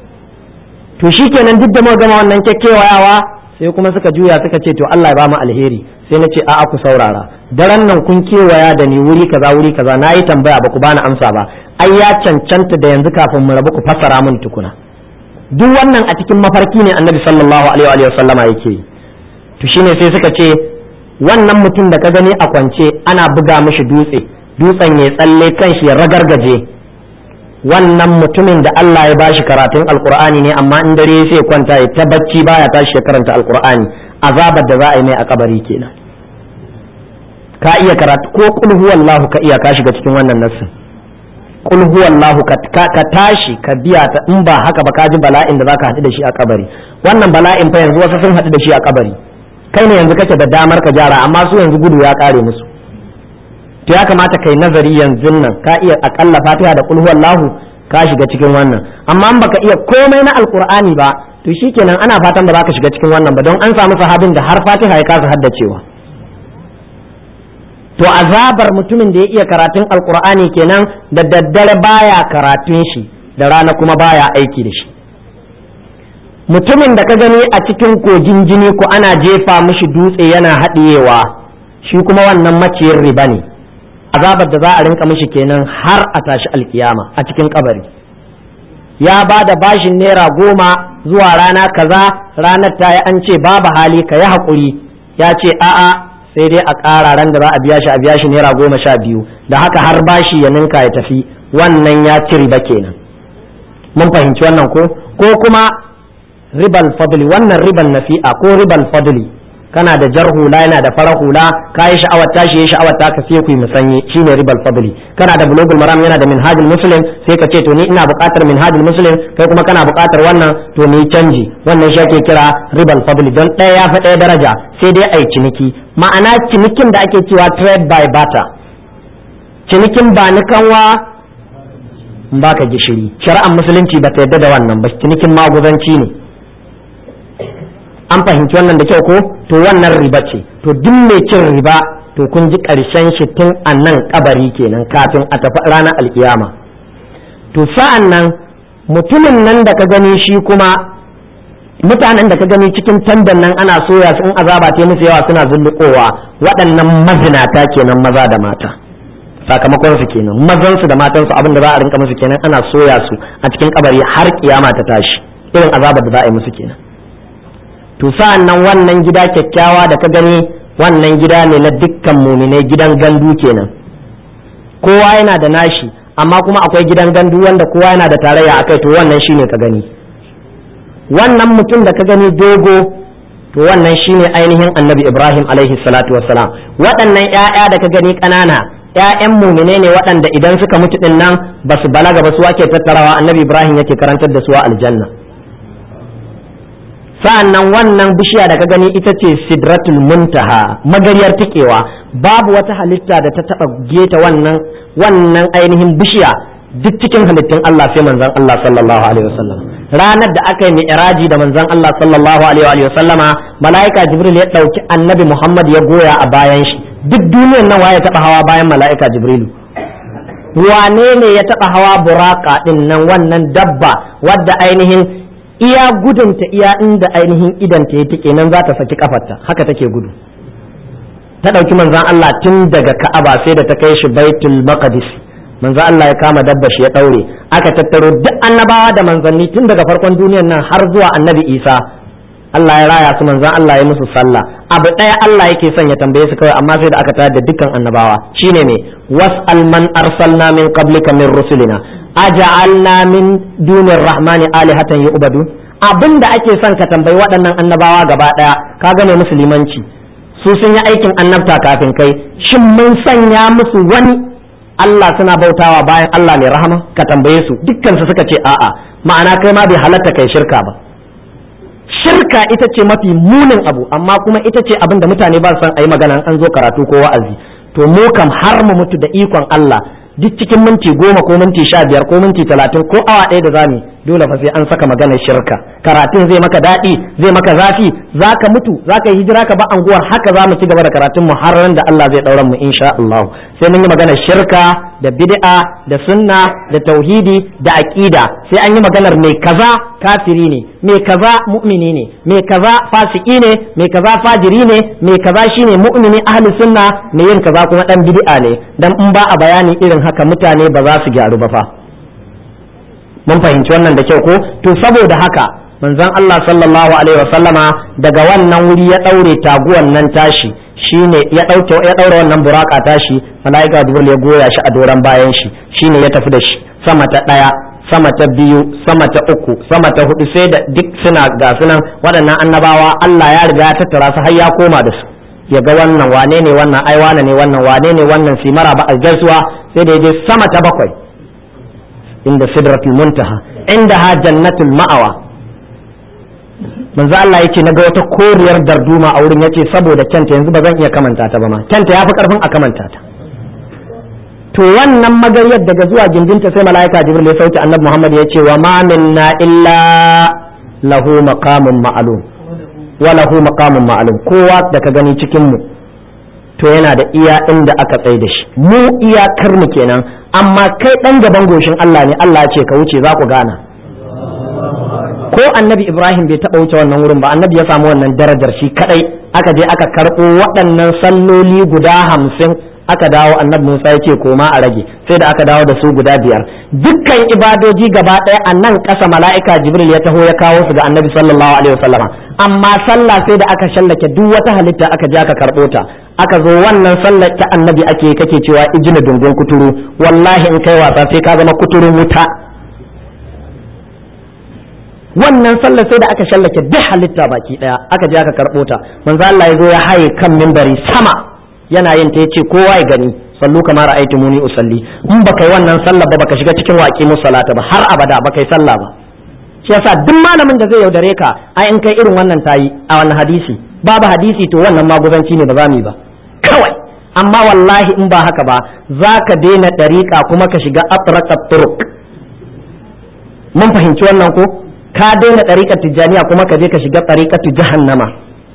to shi kenan duk da muka gama wannan kyakkyawayawa sai kuma suka juya suka ce to Allah ya ba mu alheri sai na ce a'a ku saurara daren nan kun kewaya da ni wuri kaza wuri kaza na yi tambaya ba ku bani amsa ba ai ya cancanta da yanzu kafin mu rabu ku fassara min tukuna duk wannan a cikin mafarki ne annabi sallallahu alaihi wa sallama yake yi to shine sai suka ce wannan mutum da ka gani a kwance ana buga mishi dutse dutsen ya tsalle kan shi ya ragargaje wannan mutumin da Allah ya bashi karatun alkur'ani ne amma in dare sai kwanta ya ta bacci baya tashi ya karanta alkur'ani azabar da za a yi mai a kabari kenan ka iya karatu ko kul huwallahu ka iya ka shiga cikin wannan nassin kul huwallahu ka ka tashi ka biya ta in ba haka ba ka ji bala'in da zaka haɗu da shi a kabari wannan bala'in fa yanzu wasu sun haɗu da shi a kabari kai ne yanzu kake da damar ka gyara amma su yanzu gudu ya kare musu to ya kamata kai nazari yanzu nan ka iya akalla fatiha da kul huwallahu ka shiga cikin wannan amma in baka iya komai na alqur'ani ba to shikenan ana fatan ba za ka shiga cikin wannan ba don an samu sahabin da har fatiha ya kasa haddacewa to azabar mutumin da ya iya karatun alqur'ani kenan da daddare baya karatun shi da rana kuma baya aiki da shi mutumin da ka gani a cikin kogin jini ko ana jefa mishi dutse yana haɗiyewa shi kuma wannan maciyin riba ne azabar da za a rinka mishi kenan har a tashi alkiyama a cikin kabari ya ba da bashin naira goma zuwa rana kaza ranar ta yi an ce babu hali ka yi haƙuri ya ce a'a sai dai a ƙara ran da za a biya shi a biya shi naira goma sha biyu da haka har bashi ya ninka ya tafi wannan ya ci riba kenan mun fahimci wannan ko ko kuma ribal fadli wannan ribal nafi'a ko ribal fadli kana da jar hula yana da farar hula ka yi sha'awar tashi ya sha'awar ta ka sai ku yi musanye shine ribal fadli kana da bulugul maram yana da minhajul muslim sai ka ce to ni ina buƙatar minhajul muslim kai kuma kana buƙatar wannan to ni canji wannan shi ake kira ribal fadli don ɗaya ya fi ɗaya daraja sai dai ai ciniki ma'ana cinikin da ake cewa trade by barter cinikin ba ni kanwa baka gishiri shari'ar musulunci ba ta yarda da wannan ba cinikin maguzanci ne an fahimci wannan da kyau ko to wannan riba ce to duk mai cin riba to kun ji ƙarshen shi tun a nan kabari kenan kafin a tafi ranar alkiyama to sa'an nan mutumin nan da ka gani shi kuma mutanen da ka gani cikin tandan nan ana soya su in azaba ta musu yawa suna zullukowa waɗannan mazinata kenan maza da mata sakamakon su kenan mazan su da matan su abin da za a rinka musu kenan ana soya su a cikin kabari har kiyama ta tashi irin azabar da za a yi musu kenan to sa'an nan wannan gida kyakkyawa da ka gani wannan gida ne na dukkan muminai gidan gandu kenan kowa yana da nashi amma kuma akwai gidan gandu wanda kowa yana da tarayya akai to wannan shine ka gani wannan mutum da ka gani dogo to wannan shine ainihin annabi ibrahim alaihi salatu wassalam waɗannan 'ya'ya da ka gani ƙanana ‘ya'yan mumine ne waɗanda idan suka mutu ɗin nan ba su balaga ba su ake tattarawa annabi ibrahim yake karantar da su a aljanna sa'an nan wannan bishiya da ka gani ita ce sidratul muntaha magariyar tikewa babu wata halitta da ta taɓa geta wannan wannan ainihin bishiya duk cikin halittun Allah sai manzon Allah sallallahu alaihi wasallam ranar da aka yi mi'raji da manzon Allah sallallahu alaihi wasallama mala'ika jibril ya ɗauki annabi Muhammad ya goya a bayan shi duk duniyar nan waye taɓa hawa bayan mala'ika jibrilu wane ne ya taɓa hawa buraka ɗin nan wannan dabba wadda ainihin iya gudunta iya inda ainihin idanta ya tike nan za ta saki kafarta haka take gudu ta ɗauki manzan Allah tun daga Ka'aba sai da ta kai shi Baitul Maqdis manzan Allah ya kama dabba shi ya ɗaure aka tattaro duk annabawa da manzanni tun daga farkon duniyar nan har zuwa annabi Isa Allah ya raya su manzan Allah ya musu sallah abu ɗaya Allah yake son ya tambaye su kawai amma sai da aka tayar da dukkan annabawa shine me was'al man arsalna min qablika min rusulina aja'alna min dunir rahmani alihatan yu'badu abinda ake son ka tambayi waɗannan annabawa gaba ɗaya ka gane musulmanci su sun yi aikin annabta kafin kai shin mun sanya musu wani Allah suna bautawa bayan Allah mai rahama ka tambaye su dukkan su suka ce a'a ma'ana kai ma bai halatta kai shirka ba shirka ita ce mafi munin abu amma kuma ita ce abin da mutane ba su san ayi magana an zo karatu ko wa'azi to mu kam har mu mutu da ikon Allah duk cikin minti goma ko minti sha biyar ko minti talatin ko awa ɗaya da zami dole fa sai an saka maganar shirka karatun zai maka daɗi zai maka zafi za ka mutu za ka yi hijira ka ba anguwar haka za mu ci gaba da karatun mu har da Allah zai ɗauran mu insha Allah sai mun yi maganar shirka da bid'a da sunna da tauhidi da aqida sai an yi maganar mai kaza kafiri ne mai kaza mu'mini ne mai kaza fasiki ne mai kaza fajiri ne mai kaza shine mu'mini ahli sunna mai yin kaza kuma dan bid'a ne dan in ba a bayani irin haka mutane ba za su gyaru ba fa mun fahimci wannan da kyau ko to saboda haka manzon Allah sallallahu alaihi wasallama daga wannan wuri ya daure taguwan nan tashi shine ya dauke ya daura wannan buraka tashi malaika jibril ya goya shi a doran bayan shi shine ya tafi da shi sama ta daya sama ta biyu sama ta uku sama ta hudu sai da duk suna ga sunan waɗannan annabawa Allah ya riga ya tattara su har ya koma da su ya ga wannan wane ne wannan ai wane ne wannan wane ne wannan simara ba a gaisuwa sai da ya je sama ta bakwai inda sidratul muntaha inda ha jannatul ma'awa manzo Allah yake naga wata koriyar darduma a wurin yace saboda kyanta yanzu ba zan iya kamanta ta ba ma kyanta yafi karfin a kamanta ta to wannan magariyar daga zuwa gindinta sai mala'ika jibril ya sauke annabi muhammad ya ce wa ma minna illa lahu maqamun ma'lum wa lahu maqamun ma'lum kowa da ka gani cikin mu to yana da iya inda aka tsaye da shi mu iyakar mu kenan amma kai dan gaban goshin Allah ne Allah ya ce ka wuce za ku gana ko annabi Ibrahim bai taɓa wuce wannan wurin ba annabi ya samu wannan darajar shi kadai aka je aka karɓo waɗannan salloli guda hamsin aka dawo annabi Musa ya ce koma a rage sai da aka dawo da su guda biyar dukkan ibadoji gaba ɗaya a nan ƙasa mala'ika Jibril ya taho ya kawo su ga annabi sallallahu alaihi wasallama amma sallah sai da aka shallake duk wata halitta aka je aka karɓo ta aka zo wannan sallar ta annabi ake kake cewa ijina dungun kuturu wallahi in kai wasa sai ka zama kuturun wuta wannan sallar sai da aka shallake duk halitta baki daya aka je aka karɓo ta manzo Allah ya zo ya haye kan minbari sama yana yin ta yace kowa ya gani sallu kama ra'aytu muni usalli in baka yi wannan sallar ba baka shiga cikin waƙi musallata ba har abada baka yi sallah ba shi yasa duk malamin da zai yaudare ka ai in kai irin wannan tayi a wannan hadisi babu hadisi to wannan maguzanci ne ba za mu yi ba kawai amma wallahi in ba haka ba za ka daina ɗariƙa kuma ka shiga atraqat turuq mun fahimci wannan ko ka daina ɗariƙar tijjaniya kuma ka je ka shiga ɗariƙar jahannama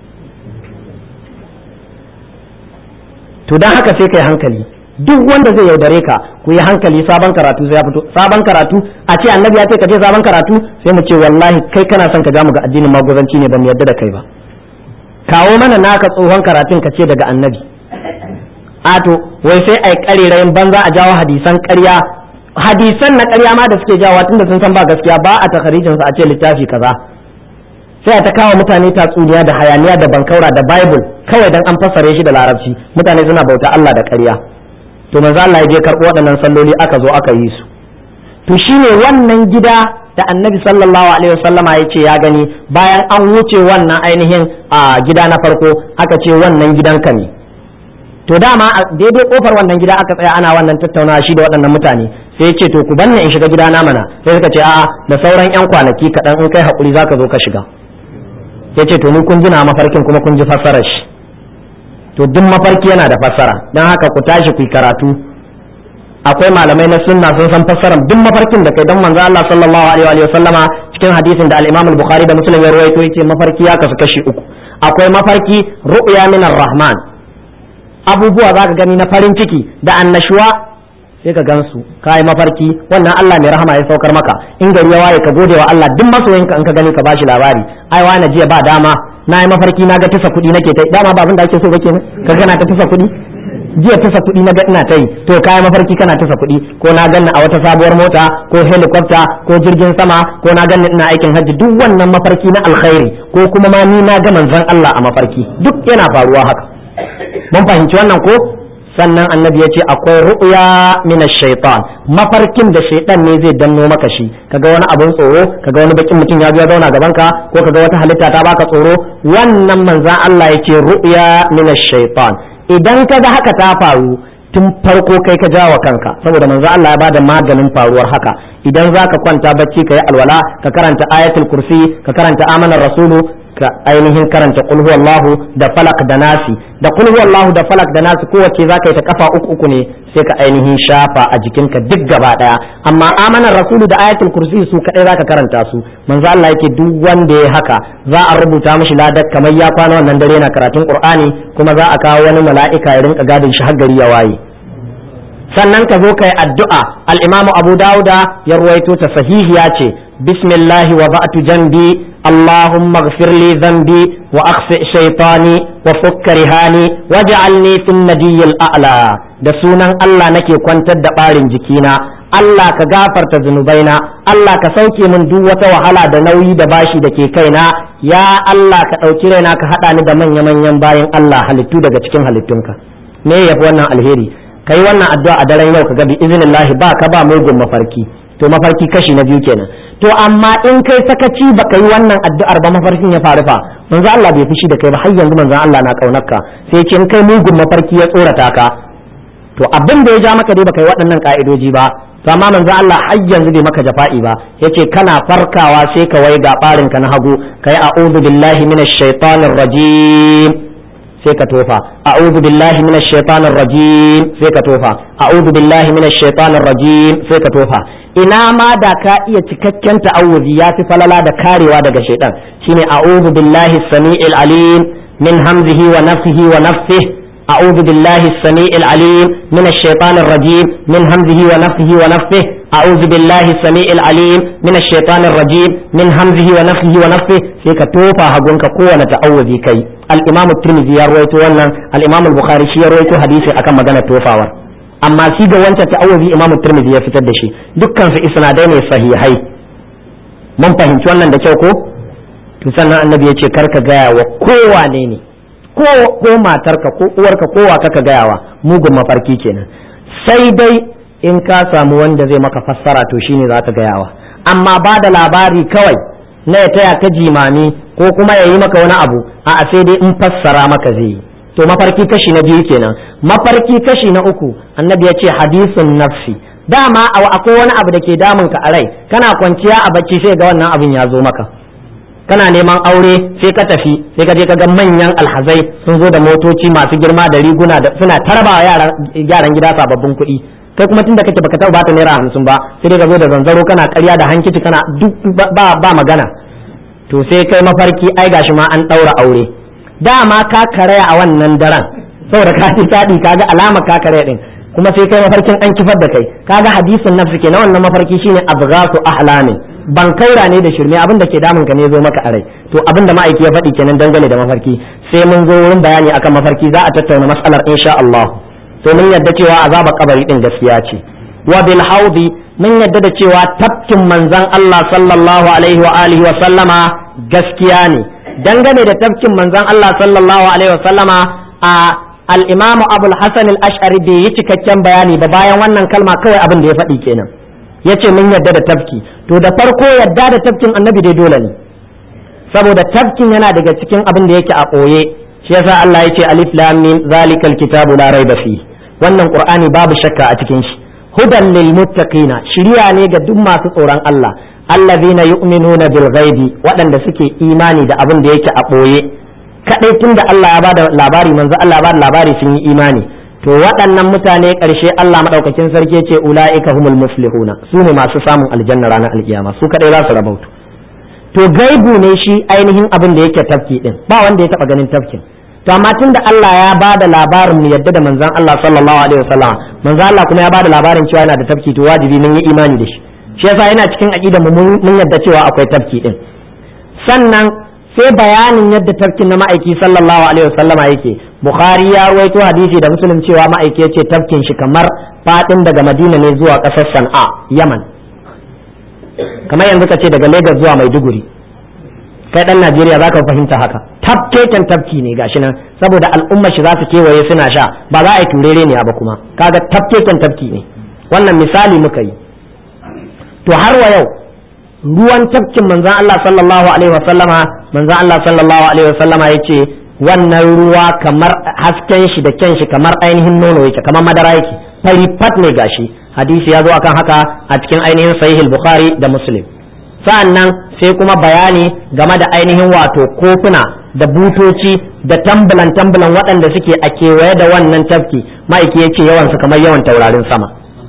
to don haka sai kai hankali duk wanda zai yaudare ka ku yi hankali sabon karatu sai ya fito sabon karatu a ce annabi ya ce ka je sabon karatu sai mu ce wallahi kai kana son ka mu ga addinin maguzanci ne ba mu yarda da kai ba kawo mana naka tsohon karatun ka ce daga annabi ato wai sai ai karerayin banza a jawo hadisan ƙarya hadisan na ƙarya ma da suke jawo tunda sun san ba gaskiya ba a takarijin su a ce littafi kaza sai ta kawo mutane tatsuniya da hayaniya da bankaura da bible kawai dan an fassare shi da larabci mutane suna bauta Allah da ƙarya to manzo Allah ya je karɓo waɗannan salloli aka zo aka yi su to shine wannan gida da annabi sallallahu alaihi wasallama ya ce ya gani bayan an wuce wannan ainihin a gida na farko aka ce wannan gidanka ne to dama a daidai kofar wannan gida aka tsaya ana wannan tattaunawa shi da waɗannan mutane sai ya ce to ku banne in shiga gida na mana sai suka ce a'a da sauran yan kwanaki kaɗan in kai haƙuri zaka zo ka shiga ya ce to ni kun ji na mafarkin kuma kun ji fassarar shi to duk mafarki yana da fassara don haka ku tashi ku yi karatu akwai malamai na sunna sun san fassarar duk mafarkin da kai don manzo Allah sallallahu alaihi wa sallama cikin hadisin da al-Imam al-Bukhari da Muslim ya rawaito yace mafarki ya kasu kashi uku akwai mafarki ru'ya min rahman abubuwa zaka gani na farin ciki da annashuwa sai ka gansu ka yi mafarki wannan Allah mai rahama ya saukar maka in gari ya waye ka gode wa Allah duk masoyinka in ka gani ka bashi labari ai wani jiya ba dama na yi mafarki na ga tasa kuɗi nake ta dama ba abin da ake so ba kenan ka gana ta tasa kuɗi jiya tasa kuɗi na ga ina ta yi to ka yi mafarki kana tasa kuɗi ko na ganni a wata sabuwar mota ko helicopter ko jirgin sama ko na ganni ina aikin hajji duk wannan mafarki na alkhairi ko kuma ma ni na ga manzon Allah a mafarki duk yana faruwa haka mun fahimci wannan ko sannan annabi ya ce akwai ru'ya min shaitan mafarkin da shaitan ne zai danno maka shi kaga wani abun tsoro kaga wani bakin mutum ya zo ya zauna gaban ka ko kaga wata halitta ta baka tsoro wannan manzan Allah ya ce ru'ya min shaitan idan kaga haka ta faru tun farko kai ka jawa kanka saboda manzan Allah ya bada maganin faruwar haka idan zaka kwanta bacci ka yi alwala ka karanta ayatul kursi ka karanta amanar rasulu ka ainihin karanta qul huwallahu da falak da nasi da qul huwallahu da falak da nasi kowace zaka yi ta kafa uku uku ne sai ka ainihin shafa a jikinka duk gaba daya amma amanar rasulu da ayatul kursi su kadai zaka karanta su manzo Allah yake duk wanda ya haka za a rubuta mishi ladar kamar ya kwana wannan dare na karatun qur'ani kuma za a kawo wani mala'ika ya rinka gadin shi har gari ya waye sannan ka zo kai addu'a al-imamu abu dauda ya ruwaito ta sahihiya ce bismillahi wa ba'tu janbi اللهم اغفر لي ذنبي واخفئ شيطاني وفك رهاني واجعلني في النجي الاعلى da sunan Allah nake kwantar da ɓarin jikina Allah ka gafarta zunubaina Allah ka sauke min duk wata wahala da nauyi da bashi da ke kaina ya Allah ka ɗauki raina ka haɗa ni da manya-manyan bayan Allah halittu daga cikin halittunka me ya fi wannan alheri ka yi wannan addu'a a daren yau ka ga bi iznillahi ba ka ba mugun mafarki to mafarki kashi na biyu kenan to amma in kai sakaci baka yi wannan addu'ar ba mafarkin ya faru fa manzo Allah bai fushi da kai ba har yanzu manzo Allah na kaunarka sai ce in kai mugun mafarki ya tsorata ka to abin da ya ja maka dai baka yi waɗannan ka'idoji ba to amma manzo Allah har yanzu bai maka jafa'i ba yace kana farkawa sai ka wai ga barin ka na hagu kai a'udhu billahi minash shaitanir rajim sai ka tofa a'udhu billahi minash shaitanir rajim sai ka tofa a'udhu billahi minash shaitanir rajim sai ka tofa ina ma da ka iya cikakken ta'awuzi ya fi falala da karewa daga shaitan shine a'udhu billahi samiil alim min hamzihi wa nafsihi wa nafsihi a'udhu billahi as-sami'il alim min ash-shaytanir rajim min hamzihi wa nafthihi wa nafthihi a'udhu billahi as-sami'il alim min ash-shaytanir rajim min hamzihi wa nafthihi wa nafthihi sai ka tofa hagunka kowane ta'awuzi kai al-imam at-tirmidhi ya rawaito wannan al-imam al-bukhari shi ya rawaito hadisi akan magana tofawar amma shi ga wancan ta'awuzi imam at-tirmidhi ya fitar da shi dukkan su isnadai ne sahihai mun fahimci wannan da kyau ko to sannan annabi ya ce karka gaya wa kowane ne ko ko matarka ko uwarka ko wa kaka gayawa mugun mafarki kenan sai dai in ka samu wanda zai maka fassara to shine za ka gayawa amma ba da labari kawai na ya taya ka jimami ko kuma ya yi maka wani abu a sai dai in fassara maka zai yi to mafarki kashi na biyu kenan mafarki kashi na uku annabi ya ce hadisun nafsi dama akwai wani abu da ke damun ka a rai kana kwanciya a bacci sai ga wannan abin ya zo maka kana neman aure sai ka tafi sai ka je ka ga manyan alhazai sun zo da motoci masu girma da riguna da suna tarba yaran yaran gida sababbin kuɗi kai kuma tunda kake baka taɓa bata naira hamsin ba sai ka zo da zanzaro kana ƙarya da hankici kana duk ba ba magana to sai kai mafarki ai gashi ma an ɗaura aure dama ka karaya a wannan daren saboda ka ji taɗi kaga alama ka karaya din kuma sai kai mafarkin an kifar da kai kaga hadisin nafsi ke na wannan mafarki shine abghasu ahlamin ban kaura ne da shirme abin da ke damun ka ne zo maka a rai to abin da ma'aiki ya faɗi kenan dangane da mafarki sai mun zo wurin bayani akan mafarki za a tattauna mas'alar insha Allah to mun yadda cewa azaba kabari din gaskiya ce wa bil haudi mun yadda da cewa tafkin manzon Allah sallallahu alaihi wa alihi wa sallama gaskiya ne dangane da tafkin manzon Allah sallallahu alaihi wa sallama a al-imamu abul hasan al-ash'ari bai yi cikakken bayani ba bayan wannan kalma kawai abin da ya faɗi kenan yace mun yadda da tafki to da farko yadda da tafkin annabi dai dole ne saboda tafkin yana daga cikin abin da yake a ɓoye shi yasa Allah ya ce alif lam mim zalikal kitabu la raiba fi wannan qur'ani babu shakka a cikin shi hudan lil muttaqina shiriya ne ga duk masu tsoron Allah allazina yu'minuna bil ghaibi waɗanda suke imani da abin da yake a ɓoye kadai tunda Allah ya bada labari manzo Allah ya bada labari sun yi imani to waɗannan mutane ƙarshe Allah maɗaukakin sarki ce ula'ika humul muflihuna su ne masu samun aljanna ranar alkiyama su kaɗai za su rabautu to gaibu ne shi ainihin abin da yake tafki din ba wanda ya taɓa ganin tafkin to amma tun da Allah ya ba da labarin mu yadda da manzon Allah sallallahu alaihi wasallam manzon Allah kuma ya ba da labarin cewa yana da tafki to wajibi mun yi imani da shi shi yasa yana cikin aqidar mu mun yadda cewa akwai tafki din sannan sai bayanin yadda tafkin na ma'aiki sallallahu alaihi wasallama yake bukhari ya rawaito hadisi da muslim cewa ma'aiki yace tafkin shi kamar fadin daga madina ne zuwa kasar san'a yaman kamar yanzu ka ce daga lagos zuwa maiduguri kai dan najeriya za ka fahimta haka tafkeken tafki ne gashi nan saboda al'ummar shi za su kewaye suna sha ba za a yi turere ne ba kuma kaga tafkeken tafki ne wannan misali muka yi to har wa yau ruwan tafkin manzan Allah sallallahu alaihi wasallama manzan Allah sallallahu alaihi wasallama yace wannan ruwa kamar hasken shi da kyan shi kamar ainihin nono yake kamar madara yake fari fat ne gashi hadisi ya zo akan haka a cikin ainihin sahih bukhari da muslim sa'annan sai kuma bayani game da ainihin wato kofuna da butoci da tambulan tambulan waɗanda suke a kewaye da wannan tafki ma'aiki yace yawan su kamar yawan taurarin sama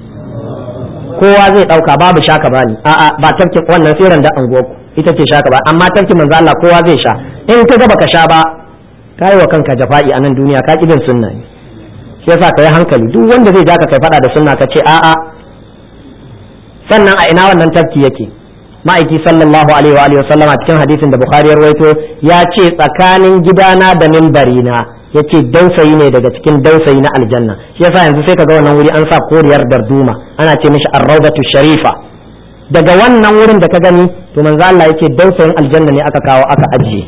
kowa zai dauka babu shaka bani a'a ba tafkin wannan sai da anguwarku ita ce shaka ba amma tafkin manzo Allah kowa zai sha in ka ga baka sha ba kai wa kanka jafa'i a nan duniya ka kibin sunna ne shi yasa ka yi hankali duk wanda zai ja ka kai fada da sunna ka ce a'a sannan a ina wannan tafki yake ma'aiki sallallahu alaihi wa alihi sallama cikin hadisin da bukhari ya rawaito ya ce tsakanin gidana da mimbarina ya ce dausayi ne daga cikin dausayi na aljanna shi yasa yanzu sai ka ga wannan wuri an sa koriyar darduma ana ce mishi ar-rawdatu sharifa daga wannan wurin da ka gani to manzo Allah yake dausayin aljanna ne aka kawo aka ajiye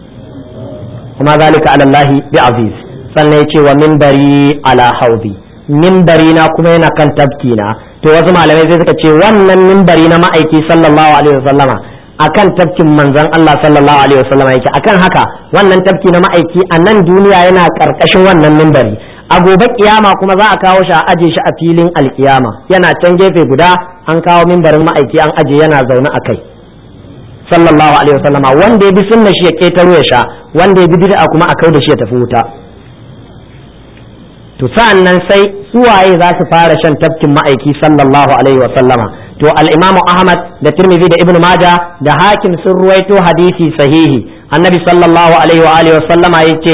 kuma zalika ala Allah bi aziz sannan yace wa minbari ala haudi minbari na kuma yana kan tabki na to wasu malamai sai suka ce wannan minbari na ma'aiki sallallahu alaihi wasallama akan tafkin manzon Allah sallallahu alaihi wasallam yake akan haka wannan tafki na ma'aiki a nan duniya yana karkashin wannan mimbari a gobe kiyama kuma za a kawo shi a aje shi a filin alkiyama yana can gefe guda an kawo mimbarin ma'aiki an aje yana zaune a kai sallallahu alaihi wasallama wanda ya bi sunna shi ya ketaro ya sha wanda ya bi bid'a kuma a kai da shi ya tafi wuta to sa'an nan sai suwaye za su fara shan tafkin ma'aiki sallallahu alaihi wasallama to al-imamu ahmad da tirmidhi da ibnu maja da hakim sun ruwaito hadisi sahihi annabi sallallahu alaihi wa alihi wasallama yace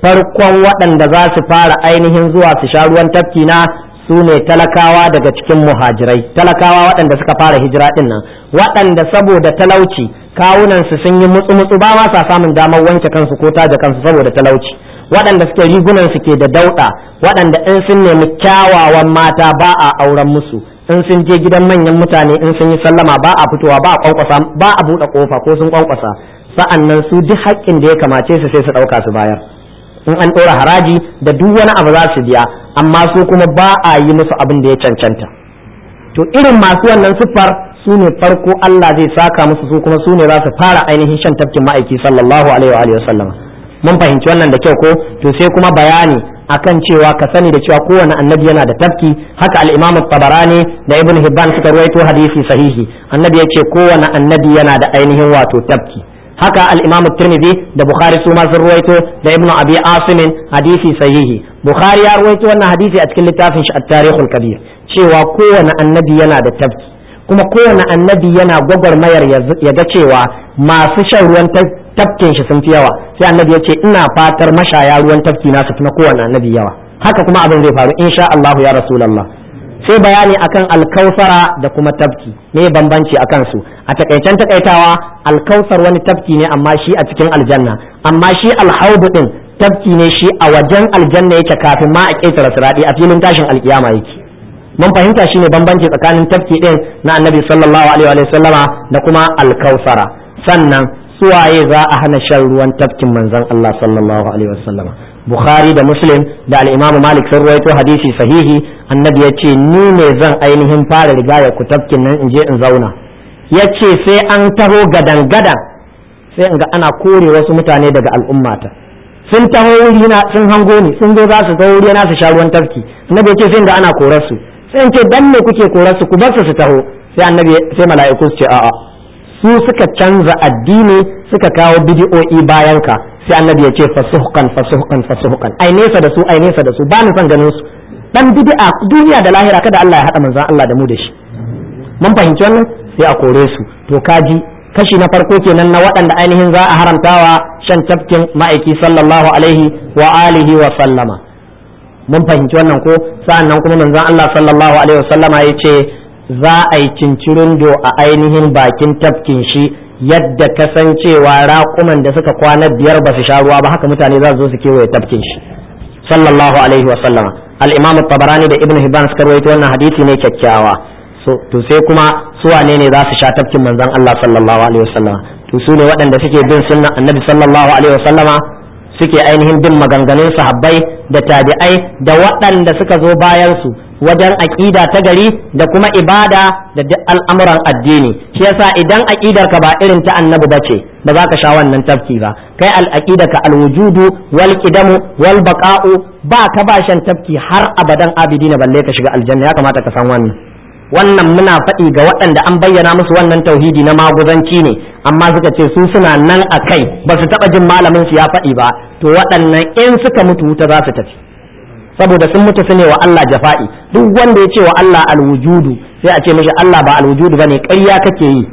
farkon waɗanda za su fara ainihin zuwa su sha ruwan tafki na su ne talakawa daga cikin muhajirai talakawa waɗanda suka fara hijira ɗin nan waɗanda saboda talauci kawunansu sun yi mutsu-mutsu ba ma sa samun damar wanke kansu ko taje kansu saboda talauci waɗanda suke rigunan su ke da dauɗa waɗanda in sun nemi kyawawan mata ba a auren musu in sun je gidan manyan mutane in sun yi sallama ba a fitowa ba a kwankwasa ba a buɗe kofa ko sun kwankwasa sa'annan su duk haƙƙin da ya kamace su sai su ɗauka su bayar in an ɗora haraji da duk wani abu za su biya amma su kuma ba a yi musu abin da ya cancanta to irin masu wannan siffar su ne farko Allah zai saka musu su kuma su ne za su fara ainihin shan tafkin ma'aiki sallallahu alaihi wa sallam mun fahimci wannan da kyau ko to sai kuma bayani akan cewa ka sani da cewa kowane annabi yana da tafki haka al-Imam tabarani da Ibn Hibban suka ruwaito hadisi sahihi annabi ya ce kowane annabi yana da ainihin wato tafki haka al-Imam Tirmidhi da Bukhari su ma sun ruwaito da Ibn Abi Asim hadisi sahihi Bukhari ya ruwaito wannan hadisi a cikin littafin shi At-Tarikhul Kabir cewa kowane annabi yana da tafki kuma kowane annabi yana gwagwarmayar ya ga cewa masu shan ruwan tafkin shi sun fi yawa sai annabi ya ce ina fatar mashaya ruwan tafki na su fi na kowane annabi yawa haka kuma abin zai faru insha Allah ya Rasulullah sai bayani akan alkausara da kuma tafki me bambanci akan su a takaicen takaitawa alkausar wani tafki ne amma shi a cikin aljanna amma shi alhaudu din tafki ne shi a wajen aljanna yake kafin ma a ƙetare siradi a filin tashin alkiyama yake mun fahimta shine bambanci tsakanin tafki din na annabi sallallahu alaihi wa sallama da kuma alkausara sannan suwaye za a hana shan ruwan tafkin manzon Allah sallallahu alaihi wa sallama bukhari da muslim da al-imamu malik sun ruwaito hadisi sahihi annabi ya ce ni ne zan ainihin fara rigaya ku tafkin nan in je in zauna ya ce sai an taho gadan gadan sai in ga ana kore wasu mutane daga al'ummata sun taho wurina sun hango ni sun zo za su taho wurina su sha ruwan tafki annabi ya ce sai in ga ana korar su sai in ce dan me kuke korar su ku bar su su taho sai annabi sai mala'iku su ce a'a su suka canza addini suka kawo bidi'o'i bayan ka sai annabi ya ce fasuhqan fasuhqan fasuhqan ai nesa da su ai nesa da su ba ni son ganin su dan bid'a duniya da lahira kada Allah ya hada manzon Allah da mu da shi mun fahimci wannan sai a kore su to kaji kashi na farko kenan na waɗanda ainihin za a haramtawa shan tafkin ma'aiki sallallahu alaihi wa alihi wa sallama mun fahimci wannan ko sa'annan kuma manzon Allah sallallahu alaihi wa sallama ya ce za a yi cincirindo a ainihin bakin tafkin shi yadda kasancewa raƙuman da suka kwana biyar ba su sha ruwa ba haka mutane za su zo su kewaye tafkin shi sallallahu alaihi wa sallama al-imam tabarani da ibnu hibban suka rawaito wannan hadisi ne kyakkyawa so to sai kuma su wane ne za su sha tafkin manzon Allah sallallahu alaihi wa sallama to su ne waɗanda suke bin sunnan annabi sallallahu alaihi wa sallama suke ainihin bin maganganun sahabbai da tabi'ai da waɗanda suka zo bayan su wajen aƙida ta gari da kuma ibada da duk al'amuran addini shi yasa idan aƙidar ka ba irin ta annabi ba ce ba za ka sha wannan tafki ba kai al'aqida ka alwujudu wal qidamu wal baqa'u ba ka ba shan tafki har abadan abidina balle ka shiga aljanna ya kamata ka san wannan wannan muna faɗi ga waɗanda an bayyana musu wannan tauhidi na maguzanci ne amma suka ce su suna nan a kai ba su taɓa jin malamin su ya faɗi ba to waɗannan in suka mutu wuta za su tafi saboda sun mutu su ne wa Allah jafa'i duk wanda ya ce wa Allah alwujudu sai a ce mishi Allah ba alwujudu bane ƙarya kake yi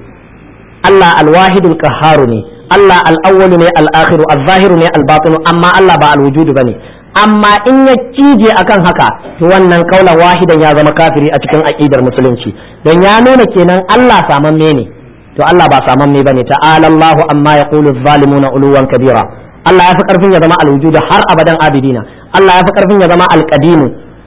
Allah alwahidul qahharu ne Allah al-awwalu ne al-akhiru al-zahiru ne al-batinu amma Allah ba alwujudu bane amma in ya cije akan haka to wannan kaulan wahidan ya zama kafiri a cikin aqidar musulunci don ya nuna kenan Allah samamme ne to Allah ba samamme bane ta'ala Allahu amma yaqulu adh-dhalimuna uluwan kabira Allah ya fi karfin ya zama alwujudu har abadan abidina Allah ya fi karfin ya zama alqadimu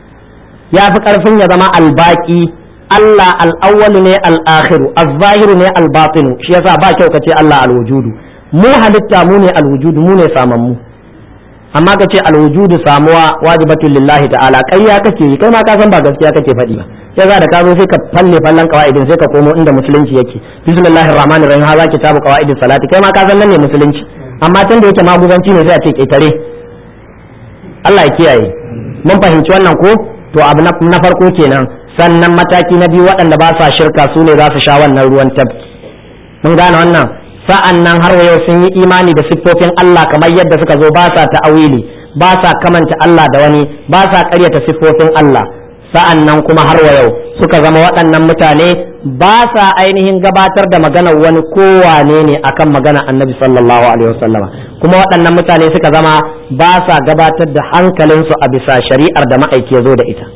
ya fi karfin ya zama albaki Allah al-awwalu ne al-akhiru az-zahiru ne al-batinu shi yasa ba kyau kace Allah al-wujudu mu halitta mu ne al-wujudu mu ne samammu amma ka ce alwujudu samuwa wajibatun lillahi ta'ala ƙarya kake yi kai ma ka san ba gaskiya kake faɗi ba sai za da ka zo sai ka falle fallan qawaidin sai ka komo inda musulunci yake bismillahir rahmanir rahim haza kitabu qawaidis salati kai ma ka san nan ne musulunci amma tun da yake maguzanci ne sai a ce ketare Allah ya kiyaye mun fahimci wannan ko to abu na farko kenan sannan mataki na biyu waɗanda ba sa shirka su ne za su sha wannan ruwan tabki mun gane wannan sa'an nan har yau sun yi imani da siffofin Allah kamar yadda suka zo ba sa ta'awili ba sa kamanta Allah da wani ba sa ƙaryata siffofin Allah sa'an nan kuma har yau suka zama waɗannan mutane ba sa ainihin gabatar da maganar wani kowane ne akan magana annabi sallallahu alaihi wasallama kuma waɗannan mutane suka zama ba sa gabatar da hankalinsu a bisa shari'ar da ma'aiki ya zo da ita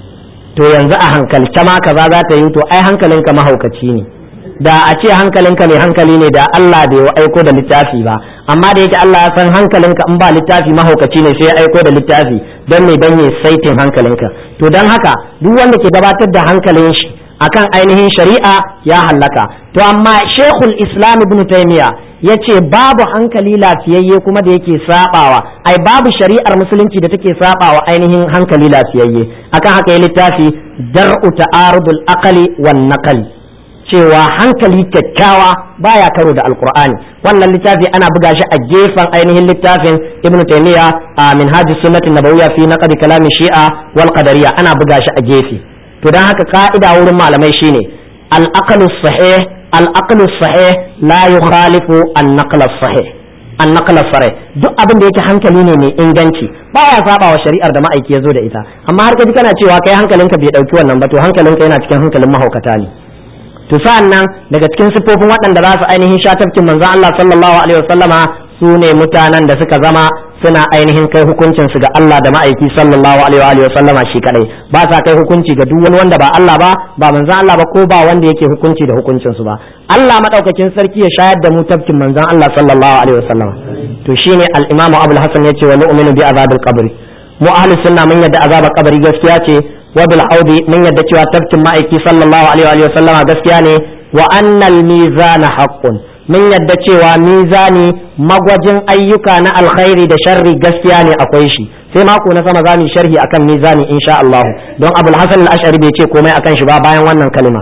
to yanzu a hankalce ma kaza za ta yi to ai hankalinka mahaukaci ne da a ce hankalinka mai hankali ne da Allah bai aiko da littafi ba amma da yake Allah ya san hankalinka in ba littafi mahaukaci ne sai ya aiko da littafi don me dan ya saitin hankalinka to don haka duk wanda ke gabatar da hankalin shi akan ainihin shari'a ya hallaka to amma shekul islam ibn taymiya ya ce babu hankali lafiyayye kuma da yake sabawa ai babu shari'ar musulunci da take sabawa ainihin hankali lafiyayye akan haka ya littafi dar'u ta'arudul aqli wan naqli cewa hankali kyakkyawa baya karo da alqur'ani wannan littafi ana buga shi a gefen ainihin littafin ibn taymiya a minhajus sunnati nabawiyya fi naqdi kalami shi'a wal qadariyya ana buga shi a gefe to dan haka ka'ida wurin malamai shine al-aqlu sahih al-aqlu sahih la yukhalifu an-naql sahih an-naql sahih duk abin da yake hankali ne mai inganci baya saba wa shari'ar da ma'aiki ya zo da ita amma har kaji kana cewa kai hankalinka bai dauki wannan ba to hankalinka yana cikin hankalin mahaukata ne to sa'an nan daga cikin siffofin waɗanda za su ainihin shatafkin manzon Allah sallallahu alaihi wasallama su ne mutanen da suka zama suna ainihin kai hukuncin su ga Allah da ma'aiki sallallahu alaihi wa sallama shi kadai ba sa kai hukunci ga duk wani wanda ba Allah ba ba manzon Allah ba ko ba wanda yake hukunci da hukuncin su ba Allah madaukakin sarki ya shayar da mu tafkin manzon Allah sallallahu alaihi wa sallama to shine al-Imam Abu al-Hasan yace wa nu'minu bi azabil qabri mu ahli sunna mun yadda azabar kabari gaskiya ce wa bil haudi mun yadda cewa tafkin ma'aiki sallallahu alaihi wa sallama gaskiya ne wa annal mizana haqqun mun yadda cewa mizani magwajin ayyuka na alkhairi da sharri gaskiya ne akwai shi sai mako na sama za mu sharhi akan mizani insha Allah don Abul Hasan al-Ash'ari bai ce komai akan shi ba bayan wannan kalma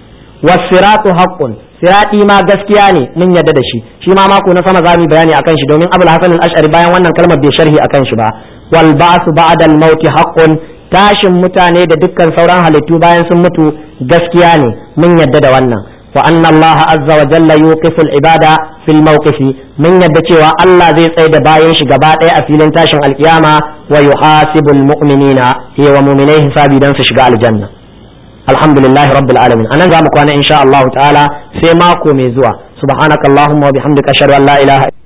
wasiratu haqqun sirati ma gaskiya ne mun yadda da shi shi ma mako na sama za mu bayani akan shi domin Abul Hasan al-Ash'ari bayan wannan kalmar bai sharhi akan shi ba wal ba'su ba'da al-maut haqqun tashin mutane da dukkan sauran halittu bayan sun mutu gaskiya ne mun yadda da wannan وأن الله عز وجل يوقف العبادة في الموقف من يدعي الله زي سيد باين شغبات أفيلن تاشن القيامة ويحاسب المؤمنين هي ومؤمنيه حسابي دنس شغال الجنة الحمد لله رب العالمين أنا زامك وأنا إن شاء الله تعالى في ماكو ميزوا سبحانك اللهم وبحمدك أشهد أن لا إله